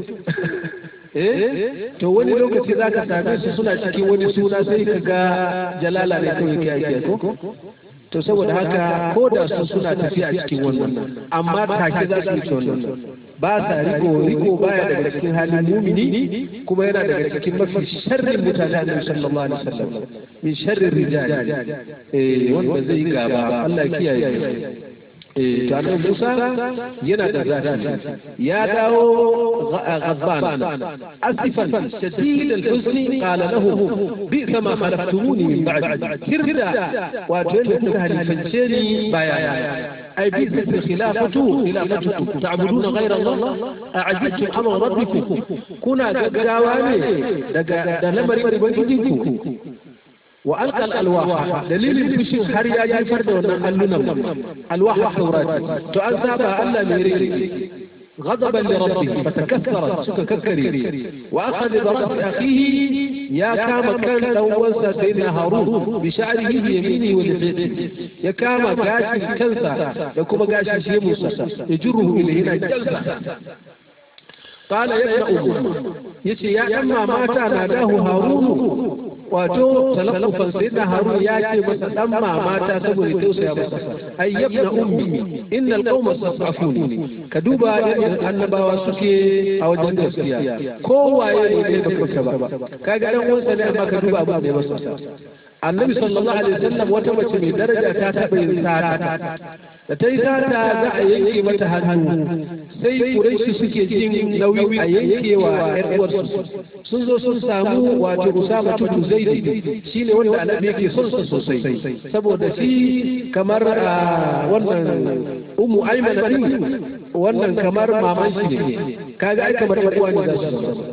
eh to wani lokaci za ka same su suna cikin wani suna sai ka ga jalala ne kawai ke ake ko to saboda haka ko da su suna tafiya a cikin wannan amma take za su yi wannan ba sa riko riko baya daga cikin halin mumini kuma yana daga cikin mafi sharrin mutane a sallallahu alaihi wasallam min sharrin rijal eh wanda zai gaba Allah kiyaye eh to annabi Musa yana da zafi ya dawo غضبان اسفا شديد الحزن قال له بئس ما خلفتموني من بعد كردا واتولد هلفنشيني بايا اي بئس الخلافه خلافتكم تعبدون غير الله اعجبتم امر ربكم كنا غاواني daga da lamarin ubangijinku وألقى الألواح دليل الفشل هر يا جفر دون اللنم ألواح التوراة تؤذى ألا ميري غضبا لربه فتكثرت سكككري وأخذ برأس أخيه يا كام كان دوسا سيدنا هارون بشعره بيمينه ولحيته يا كام قاشي كنسا يكوب قاشي شي موسى يجره إليه هنا جلسة قال يا ابن أم يتي يا أما مات ناداه هارون wato talafufan sai da harun ya ce masa dan mamata saboda tausaya masa ai yabna ummi innal qauma sasafuni ka duba yadda annabawa suke a wajen gaskiya kowaye ne kai baka ba kaga dan uwansa ne amma ka duba abin da ya masa annabi sallallahu alaihi wasallam wata mace mai daraja ta taɓa yin sata da ta yi sata za a yanke mata hannu sai kuraishi suke jin nauyi a yankewa ƴar uwarsu sun zo sun samu wato usama tutu zaidi shine wanda annabi yake son sa sosai saboda shi kamar wannan ummu ayman din wannan kamar maman shi ne kaga ai kamar uwa ne za su zama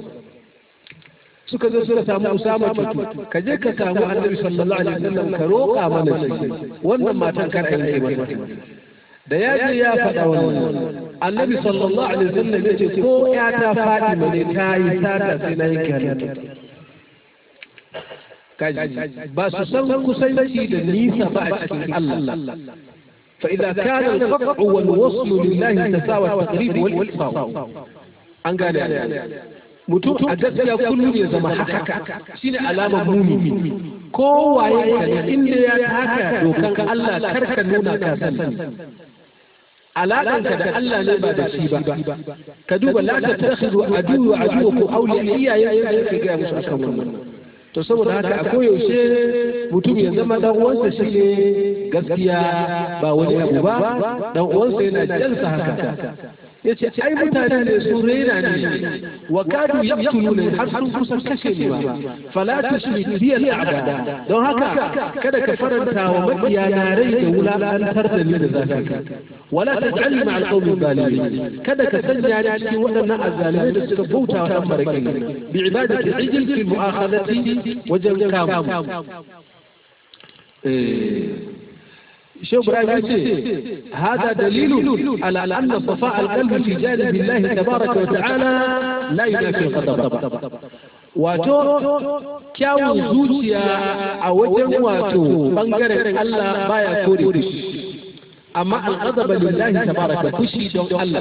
suka zo suka samu Usama tutu ka je ka samu Annabi sallallahu alaihi wasallam ka roƙa mana shi wannan matan kar yanke mata da ya je ya faɗa wannan annabi sallallahu alaihi wasallam ya ce ko ya ta faɗi mane ta yi sata sai na yanke hannunta ba su san kusanci da nisa ba a cikin Allah فإذا كان القطع والوصل لله تساوى التقريب والإصفاء an gane mutum a gaskiya kullum ya zama haka shine alamar mumini ko waye ka ne inda ya taka dokan Allah karka nuna ka sani alaƙanka da Allah ne ba da shi ba ka duba la ta takhidhu aduwa aduwa ko awliya iyaye ka yake ga musu akan wannan to saboda haka a koyaushe mutum ya zama dan uwansa shine gaskiya ba wani abu ba dan uwansa yana jansa haka ya ce ai mutane ne su rena ne wa kadu yaqtuluna har sun kusa kashe ni ba fala tushrik bi al'ada don haka kada ka faranta wa makiya na rai da wulakantar da ni da zaka wala taj'alni ma'al qawmi zalimin kada ka sanya ni cikin waɗannan azzalimai da suka bauta wa dan barkin bi ibadati ijil fi mu'akhadati wajen kamu شوف إبراهيم هذا دليل على أن صفاء القلب في جانب الله تبارك وتعالى لا ينافي الغضب wato kyawun zuciya a wajen wato bangaren Allah baya kore fushi amma al'adaba lillahi tabaraka fushi don Allah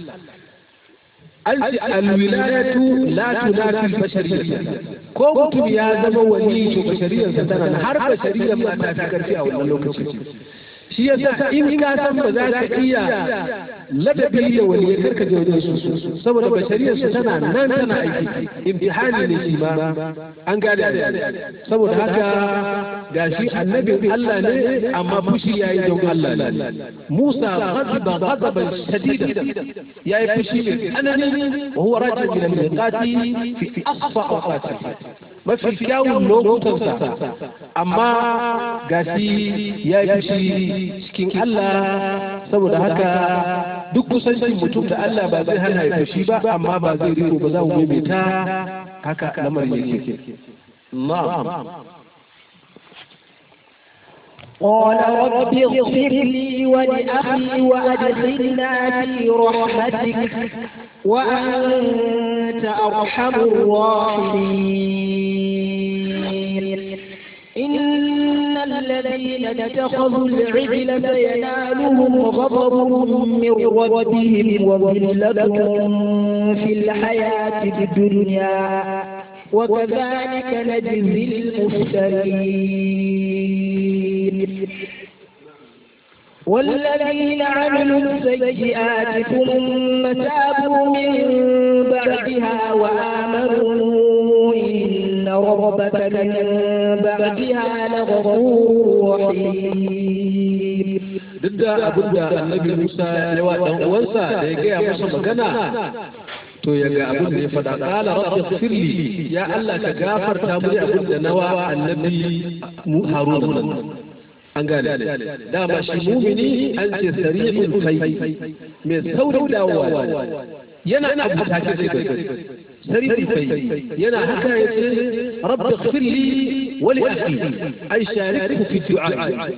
an ce alwilayatu la tunafi bashariyya ko mutum ya zama wani to bashariyarsa tana har bashariyar ma ta fi karfi a wannan lokacin shi yasa in ka san ba za ka iya ladabi da wani ya karka je wajen su saboda bashariyar su tana nan tana aiki imtihani ne shi ma an gane saboda haka gashi annabin Allah ne amma fushi yayi don Allah ne Musa ghadiba ghadaban shadida yayi fushi ne anani wa huwa rajul min al-miqati fi asfa awqati mafi kyawun lokutansa amma gashi ya yi fushi cikin Allah saboda haka duk kusancin mutum da Allah ba zai hana ya fushi ba amma ba zai riko ba za mu maimaita haka lamarin yake na'am قال رب اغفر لي ولأخي وأدخلنا في رحمتك وأنت أرحم الراحمين إن الذين اتخذوا العجل سينالهم غضب من ربهم وذلة في الحياة الدنيا وكذلك نجزي المفترين والذين عملوا السيئات ثم تابوا من بعدها وآمنوا إن ربك من بعدها لغفور رحيم duk da abin da annabi Musa ya wa dan uwansa da ya gaya masa magana to ya ga abin da ya faɗa qala rabbi ighfirli ya Allah ka gafarta mu abin da nawa annabi mu Harun an gane dama shi mumini an ce sari'ul fai mai saurin dawowa yana abu take sai kai sari'ul fai yana haka ya ce rabbi ighfirli wa li akhi ay sharikhu fi du'a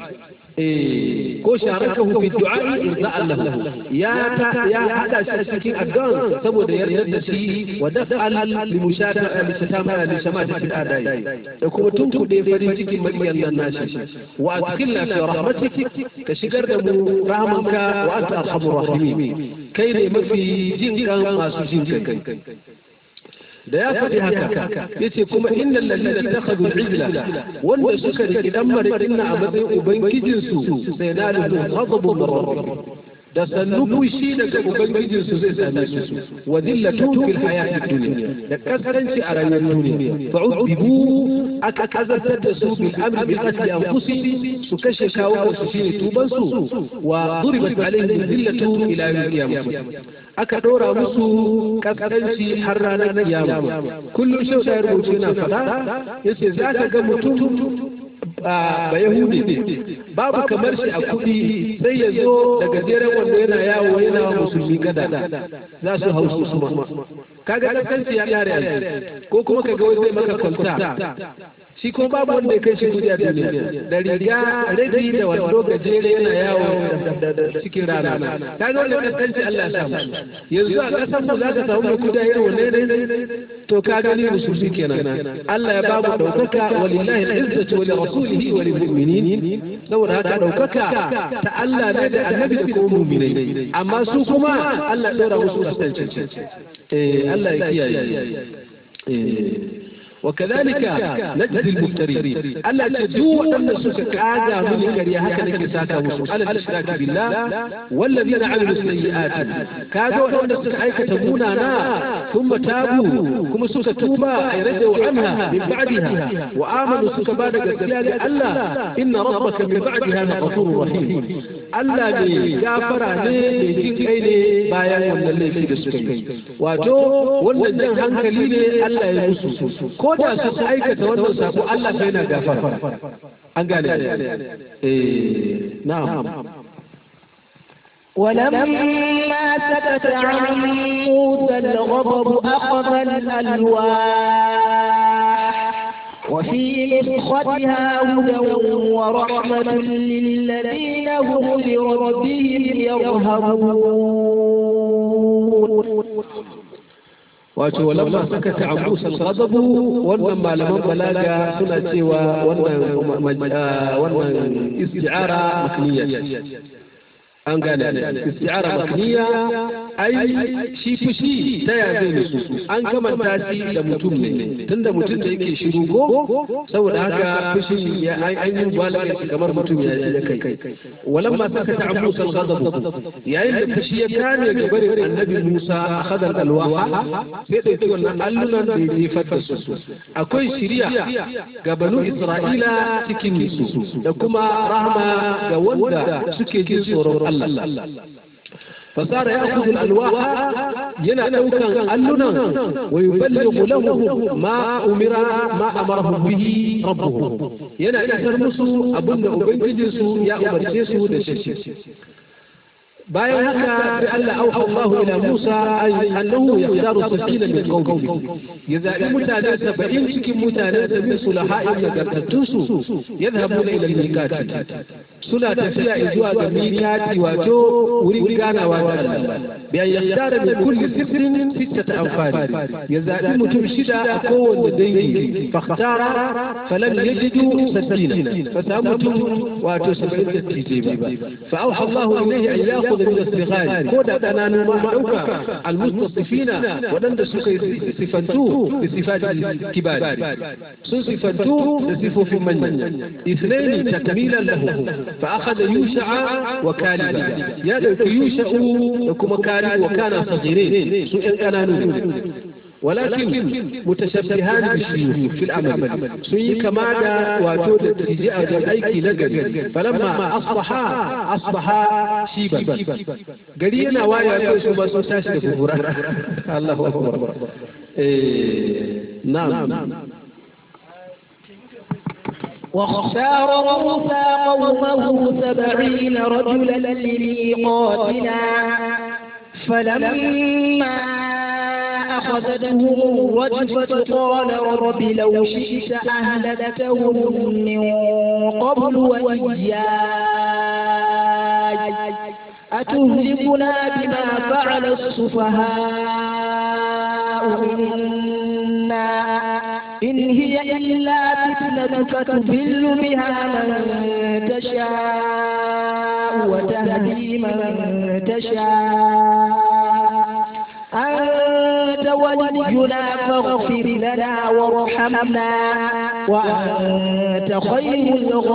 ko sharakahu fi du'a irza'an lahu ya ta ya hada shi cikin addu'a saboda yarda da shi wa daf'al li mushata li shatama li shamata fi adai da kuma tunkuɗe farin cikin makiyan nan nashi wa adkhilna fi rahmatik ka shigar da mu rahmanka wa anta arhamur rahimin kai ne mafi jin kan masu jin kai da ya faɗi haka ya ce kuma inda lalina ta khadu ijla wanda suka riki dan marikin na a matsayin ubangijinsu sai na da ghadabu min rabbi da sannu fushi daga ubangijinsu zai same su wa dillatun fil hayatid dunya da kaskanci a rayuwar duniya fa'udibu aka kazantar da su bil amri bil qatl anfusihim su kashe kawo su shine tuban su wa duribat alaihim dillatu ila yawm qiyamah aka ɗora musu kaskanci har ranar kiyama kullum shau da rubuce na faɗa yace za ka ga mutum ba yahudi ne babu kamar shi a kuɗi sai ya zo da gajeren wanda yana yawo yana wa musulmi gada za su hau su suma kaga kaskanci ya ƙare ko kuma ka ga wai zai maka kwalta shi ko babu wanda ya kai shi kudi a duniya da riga rabi da wando gajere yana yawo da cikin rana kaga wanda kasance Allah ya samu yanzu a kasan mu za ka samu mai kudi irin wannan ne to ka gani musulmi kenan Allah ya babu daukaka walillahi al-izzatu wa li rasulihi wa lil mu'minin saboda haka daukaka ta Allah ne da annabi da kuma mu'minai amma su kuma Allah ya dora musu kasance eh Allah ya kiyaye eh وكذلك نجزي المفترين ألا تدعو أن سك كاغا من كريا هكذا كساكا مسلم على الإشراك بالله والذين عملوا السيئات كاغا أن سك أيك تبونا ثم تابوا كما سك توبا أي رجعوا عنها من بعدها وآمنوا سك بعد قسيا ألا إن ربك من بعدها لغفور رحيم ألا بغافر ne jin kai ne bayan wannan laifi da suka yi wato wannan jan hankali ne Allah ya musu ko da su aikata wannan sako Allah sai na gafara an gane eh na'am ولما سكت عن موسى الغضب أخذ الألواح وفي نسختها هدى ورحمة للذين هم لربهم يرهبون wato walamma sakata an musa ghadabu wannan malaman balaga suna cewa wannan wannan isti'ara makniya an gane isti'ara makniya ai shi fushi ta ya zai musu an kamanta shi da mutum ne tunda mutum da yake shiru ko saboda haka fushin ya an yi balaga shi kamar mutum ya ya kai walamma sakata an musa ghadabu yayin da fushi ya kame gabarin annabi musa akhadha alwaha sai ɗauki wannan allunan da ya jefar da su akwai shiriya ga banu isra'ila cikin su da kuma rahama ga wanda suke jin tsoron Allah فصار يأخذ الألواح ينا دوكا ألنا ويبلغ له ما أمر ما أمره به ربه ينا إسر مسو أبن أبنججسو يا أمرجسو دششي bayan haka sai Allah auha Allah ila Musa annahu yakhtaru sabila min qawmi ya zabi mutane 70 cikin mutane da bin sulaha'in nagartattun su yadhhabuna ila al-miqati suna tafiya zuwa ga miqati wato wurin ganawa da Allah bayan yakhtara min kulli sifrin sittata anfari ya zabi mutum shida a kowanne dangi fakhtara falam yajidu sabina fa samu mutum wato 70 da tije ba fa auha Allah ilayhi an yakhudha يأخذ من الصغار كودا كانانو ما دوكا المستصفين ودند سكي صفنتو بصفات الكبار سو صفنتو بصفو في من اثنين تكميلا له فأخذ يوشع وكالبا يا يوشع وكما كالب وكان صغيرين سو كانانو ولكن متشبهان بالشيوخ في العمل سي كما دا واتو تجي ايكي نغري فلما اصبحا اصبحا شيبا غري yana waya kai su ba sun tashi da kubura Allahu akbar eh na'am واختار موسى قومه سبعين رجلا لميقاتنا فلما أخذتهم الرجفة قال رب لو شئت أهلكتهم من قبل وإياي أتهلكنا بما فعل السفهاء منا إن هي إلا فتنتك تضل بها من تشاء وتهدي من تشاء أنت ولينا فاغفر لنا وارحمنا وأنت خير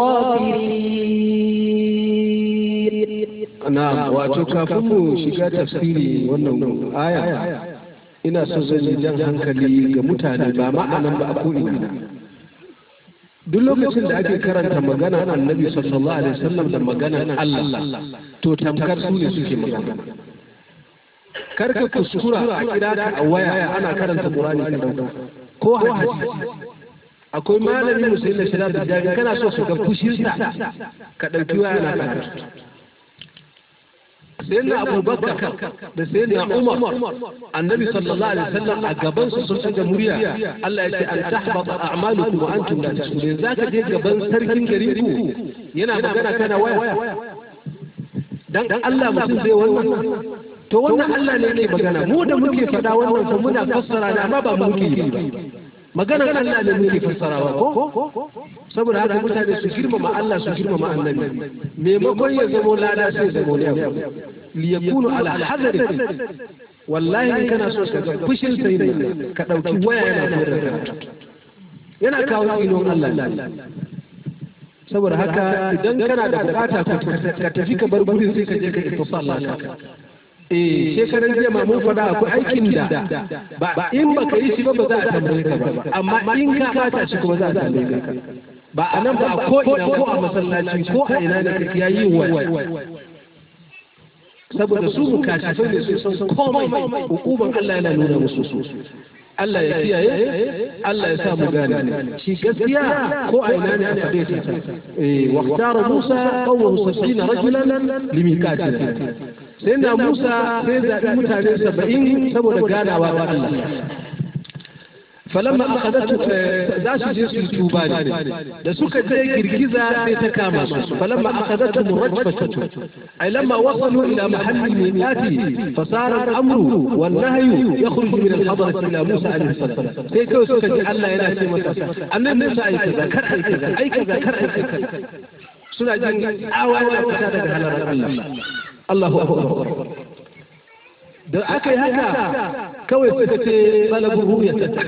الغافرين نعم wato kafin mu shiga tafsiri wannan aya ina so zan yi jan hankali ga mutane ba ma'anan ba a ko'ina duk lokacin da ake karanta magana annabi sallallahu alaihi wasallam da magana Allah to tamkar su ne suke magana karka kuskura a kira ka a waya ana karanta Qur'ani ka dauka ko hadisi akwai malamin musulmi da shirar da jari kana so su ga fushinsa ka dauki waya ana karatu sayyidina abubakar da sayyidina umar annabi sallallahu alaihi wasallam a gaban su sun daga murya Allah ya ce an tahbata a'malukum wa antum la tashkurun zaka je gaban sarkin garin ku yana magana kana waya dan Allah mutum zai wannan to wannan Allah ne yake magana mu da muke faɗa wannan fa muna fassara da amma ba mu muke yi ba maganar Allah ne muke fassarawa ko saboda haka mutane su girmama Allah su girmama annabi maimakon ya zamo lada sai zamo ne liyakunu ala hadari wallahi in kana so ka ga fushin sai ne ka dauki waya yana koyar da yana kawo tsinon Allah saboda haka idan kana da bukata ka tafi ka bar gurin sai ka je ka ittisal laka eh shekaran jiya mun faɗa akwai aikin da ba in baka yi shi ba ba za a tambaye ka ba amma in ka bata shi kuma za a tambaye ka ba a nan ba a ko ina ko a masallaci ko a ina ne kake yayi wa saboda su mukashifai ne su san komai hukuman Allah yana nuna musu su Allah ya kiyaye Allah ya sa mu gane shi gaskiya ko a ina ne aka faɗe ta eh waqtara Musa qawmuhu 70 rajulan limikatina sai na Musa sai zaɓi mutane 70 saboda ganawa da Allah falamma akhadatu za su je su tuba ne da suka je girgiza sai ta kama su falamma akhadatu murajfatu ay lamma wasalu ila mahalli miqati fasara al-amru wan nahyu yakhruju min al-hadrati ila Musa alayhi salam sai kawai suka ji Allah yana ce masa annabi Musa ai kaza kar ai kaza ai kaza kar ai kaza suna jin awa yana fita daga halarar Allah Allahu akbar da aka yi haka kawai suka ce talabin ruya ta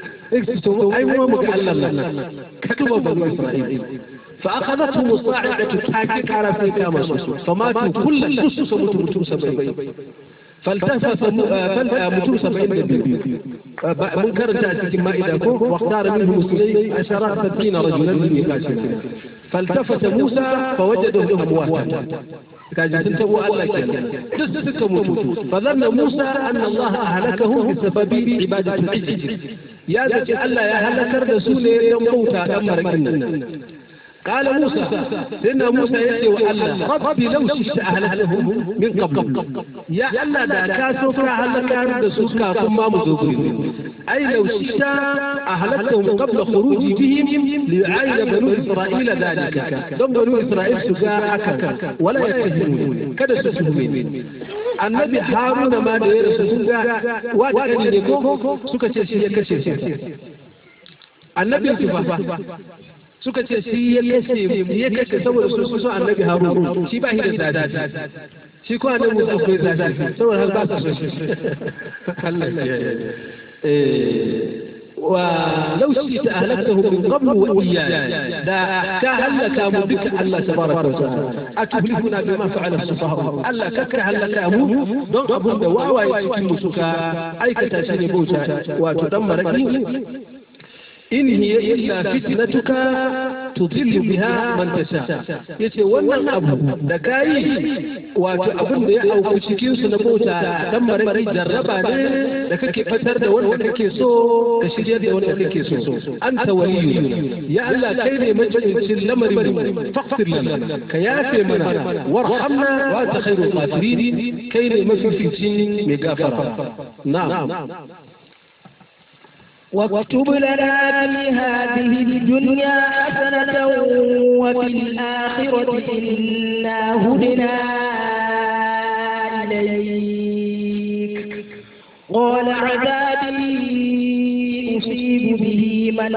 ai mu muka Allah nan ka duba banu Isra'il fa akhadathum musa'idatu taki kara sai kama su fa matu kullu su su mutu mutum sabai فالتفت متون سبعين دبيب منكر تأتي مائدة واختار منهم اثنين عشر ستين رجلا لميقاتنا فالتفت موسى فوجدهم أمواتا kaji sun tabo Allah kenan duk suka mutu fa zanna Musa anna Allah ahlakahum bi sababi ibadati al-ijl ya zaci Allah ya halakar da su ne don bauta dan marakin nan قال موسى سيدنا موسى يأتي وألا ربي لو شئت أهلكهم من قبل يا ألا دا كاسو كأهلك عند سوكا ثم مزوجين أي لو شئت أهلكهم قبل خروج بهم ليعاين بنو إسرائيل ذلك دم بنو إسرائيل سجاء حكا ولا يتهمون كذا سجهمين annabi haruna ma da ya rasu sun ga wata ne ko suka ce shi ya kashe shi annabin su fa suka ce shi ya kashe ya kashe saboda su so annabi harun shi ba shi da zafi shi ko annabi musa ko zafi saboda har ba su so shi Allah ya ولو شئت أهلكته من قبل وإياي لا كهلك بك الله تبارك وتعالى أتهلكنا بما فعل السفهاء ألا كك هلك أمو دون أبو دواوى يتم سكا أي كتاشيني بوتا وتدمر in hiya illa fitnatuka tudillu biha man tasha yace wannan abu da kai wato abin da ya auku cikin su na bauta dan maraki jarraba ne da kake fatar da wanda kake so ka shirye da wanda kake so anta waliyyu ya Allah kai ne majincin lamarin faghfir lana ka yafe mana warhamna wa anta khairul ghafirin kai ne mafificin mai gafara na'am واكتب لنا في هذه الدنيا حسنة وفي الآخرة إنا هدنا إليك قال عذابي أصيب به من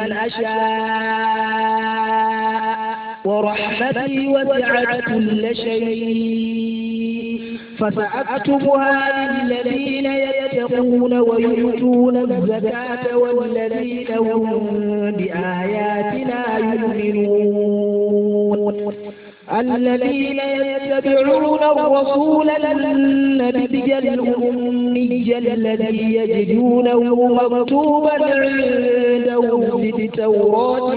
أشاء ورحمتي وسعت كل شيء فسأكتبها للذين يتقون ويؤتون الزكاة والذين هم بآياتنا يؤمنون الذين يتبعون الرسول النبي الأمي الذي يجدونه مكتوبا عندهم في التوراة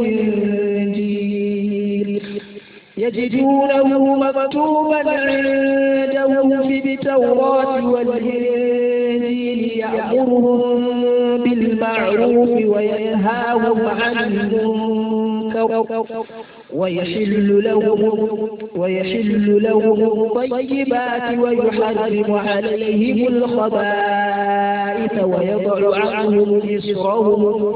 والإنجيل يجدونه مكتوبا عندهم في التوراة والإنجيل يأمرهم بالمعروف وينهاهم عن المنكر ويحل لهم ويحل لهم الطيبات ويحرم عليهم الخبائث ويضع عنهم إسرهم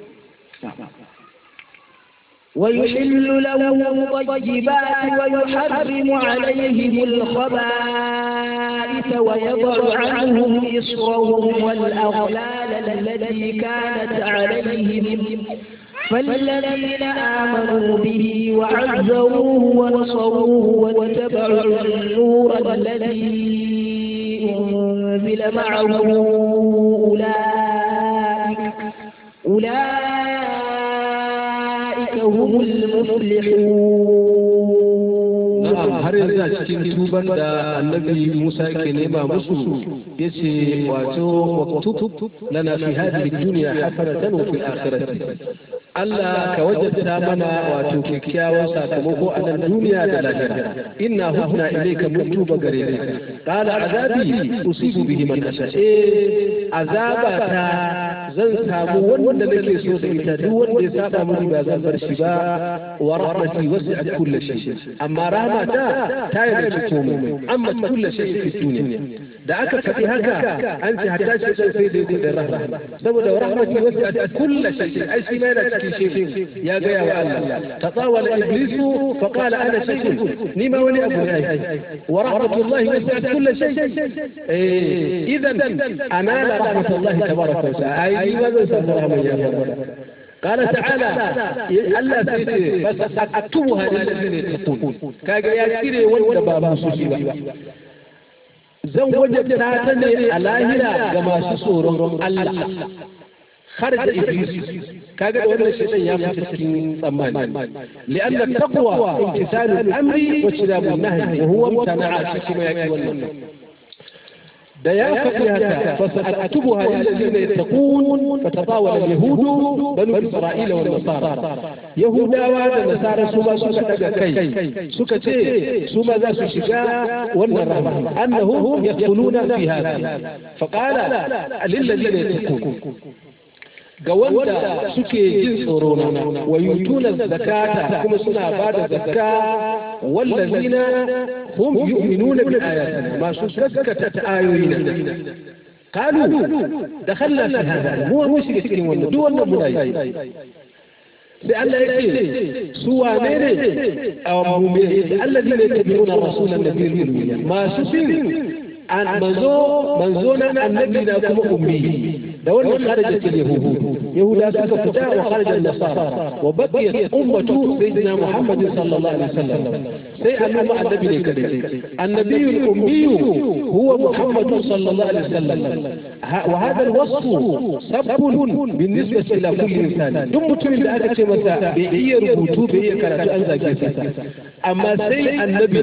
ويحل لهم الطيبات ويحرم عليهم الخبائث ويضع عنهم إصرهم والأغلال التي كانت عليهم فالذين آمنوا به وعزروه ونصروه واتبعوا النور الذي أنزل معه أولئك أولئك هم المفلحون na'am har yanzu a cikin tuban da annabi Musa ke nema musu yace wato waktub lana fi hadhihi dunya hasanatan wa fil akhirati Allah ka wajabta mana wato kyakkyawan sakamako a nan duniya da lahira inna hudna ilayka mun tuba gare ka qala azabi usibu bihi man asha eh azaba ta zan samu wanda nake so da ita duk wanda ya saba mini ba zan bar shi ba wa rahmati wasi'at kulli shay amma rahmata ta yarda komai amma kulli shay fi dunya da aka faɗi haka an ce hatta shi dan sai daidai da rahma saboda rahmati wasi'at kulli shay ai shi ma yana cikin shay ya ga ya Allah tatawala iblisu fa qala ana shay ni ma wani abu ne wa rahmatullahi wasi'at kulli shay eh idan anala rahmatullahi tabaraka wa ta'ala ai ma zan samu rahman ya قال تعالى الله سيتي بس أكتبها للذين يتقون كاجا يا كيري وانت بابا سوشيبا زن وجد تاتني الاهرة كما سورون الله خرج إبليس كاجا وانا الشيطان يا فتسكين ثمان لأن التقوى امتثال الأمر واجتناب النهي وهو امتنع شكما يكي والنهي da ya faɗi haka fasa'atubuha lillazina yattaqun fatatawala al-yahud banu isra'ila wal nasara yahudawa da nasara su ma suka daga kai suka ce su ma za su shiga wannan rahma annahum yadkhuluna fi hada faqala lillazina yattaqun ga wanda suke jin tsoro na wa yutuna zakata kuma suna bada zakka wallazina hum yu'minuna bi ayatina ma su gaskata ayoyina qalu dakhalna fi hada mu mu shiga cikin wannan duk wannan muna yi sai Allah ya ce su wane ne a mu'mini alladina yattabi'una rasulan nabiyil ummi ma su bin an manzo manzo na annabi na kuma ummi da wannan kharajat al-yahud yahuda suka fita wa kharaja an-nasara wa baqiyat ummatu sayyidina muhammad sallallahu alaihi wasallam sai al'umma annabi ne kadai annabi al-ummi huwa muhammad sallallahu alaihi wasallam wa hadha al-wasf sabbun بالنسبه ila kulli insan duk mutumin da aka ce masa bai iya rubutu bai iya karatu an zage sa amma sai annabi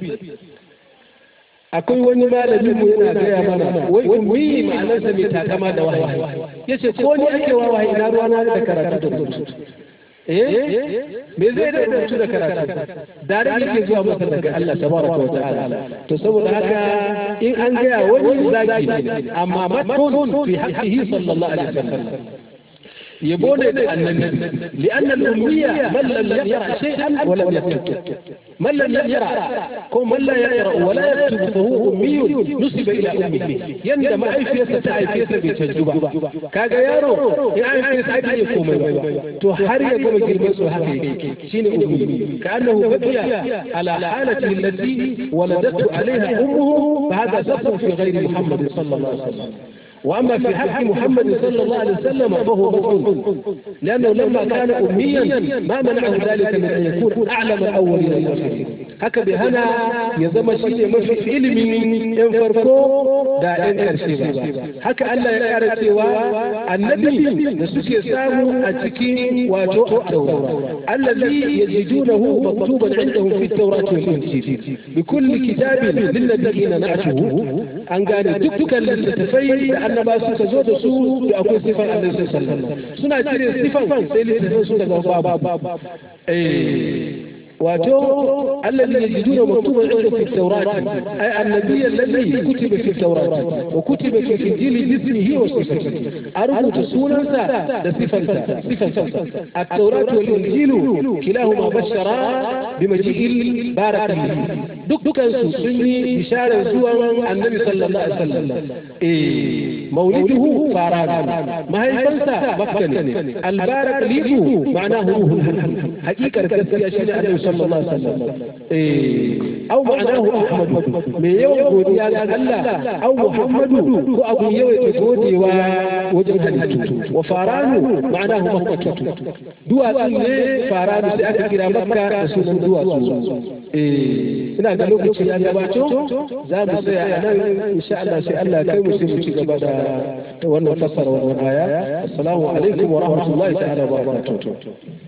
akwai wani malami mu yana gaya mana wai ummi ma'anarsa mai takama da wahayi yace ko ni ake wa wahayi na ruwana da karatu da rubutu eh me zai da rubutu da karatu dare yake zuwa masa daga Allah tabaraka wa ta'ala to saboda haka in an gaya wani zaki ne amma matun fi haqqihi sallallahu alaihi wasallam يبون النبي لأن الأمية من لم يقرأ شيئا ولم يكتب من لم يقرأ كون من لا يقرأ ولا يكتب فهو أمي نسب إلى أمه يندم أي فيسة تعي فيسة بتجربة كاغا يارو يعني فيسة أي يقوم تحري يقوم جلبس حقيقي شين أمي كأنه بقي على حالته التي ولدته عليها أمه فهذا سبب في غير محمد صلى الله عليه وسلم واما في حق محمد صلى الله عليه وسلم فهو مفعول لانه لما كان اميا ما منعه ذلك من ان يكون اعلم الاولين والاخرين haka bai hana ya zama shi ne mafi ilimin yan farko da yan karshe ba haka Allah ya kara cewa annabi da suke samu a cikin wato at-taura allazi yajidunahu maktuban indahum fi at-taurati wal injil bi kulli kitabin lil ladina na'tuhu an gane dukkan littattafai da annaba suka zo da su da akwai sifan annabi sallallahu alaihi suna cire sifan sai littattafan suka zama babu eh wato الذي يجدون مكتوبا عنده في التوراة أي النبي الذي كتب في التوراة وكتب في الإنجيل باسمه وصفته أربط سونا صفة صفة التوراة والإنجيل كلاهما بشرا بمجيء البارك دكان سني بشارة زوا النبي صلى الله عليه وسلم إيه مولده فاران ما هي فنسا مكة البارك ليكو معناه روح حقيقة كسيا شيء النبي صلى الله عليه وسلم أو معناه أحمد من يوم قودي على الله أو محمد وأبو يوم قودي ووجه حديث وفاران معناه مكة دوا سنة فاران سيأتي كرا مكة سنة دوا ina ga lokaci ya gabato za mu tsaya a nan insha Allah sai Allah kai mu sai mu ci gaba da wannan fassara wannan aya assalamu alaikum wa rahmatullahi ta'ala wa barakatuh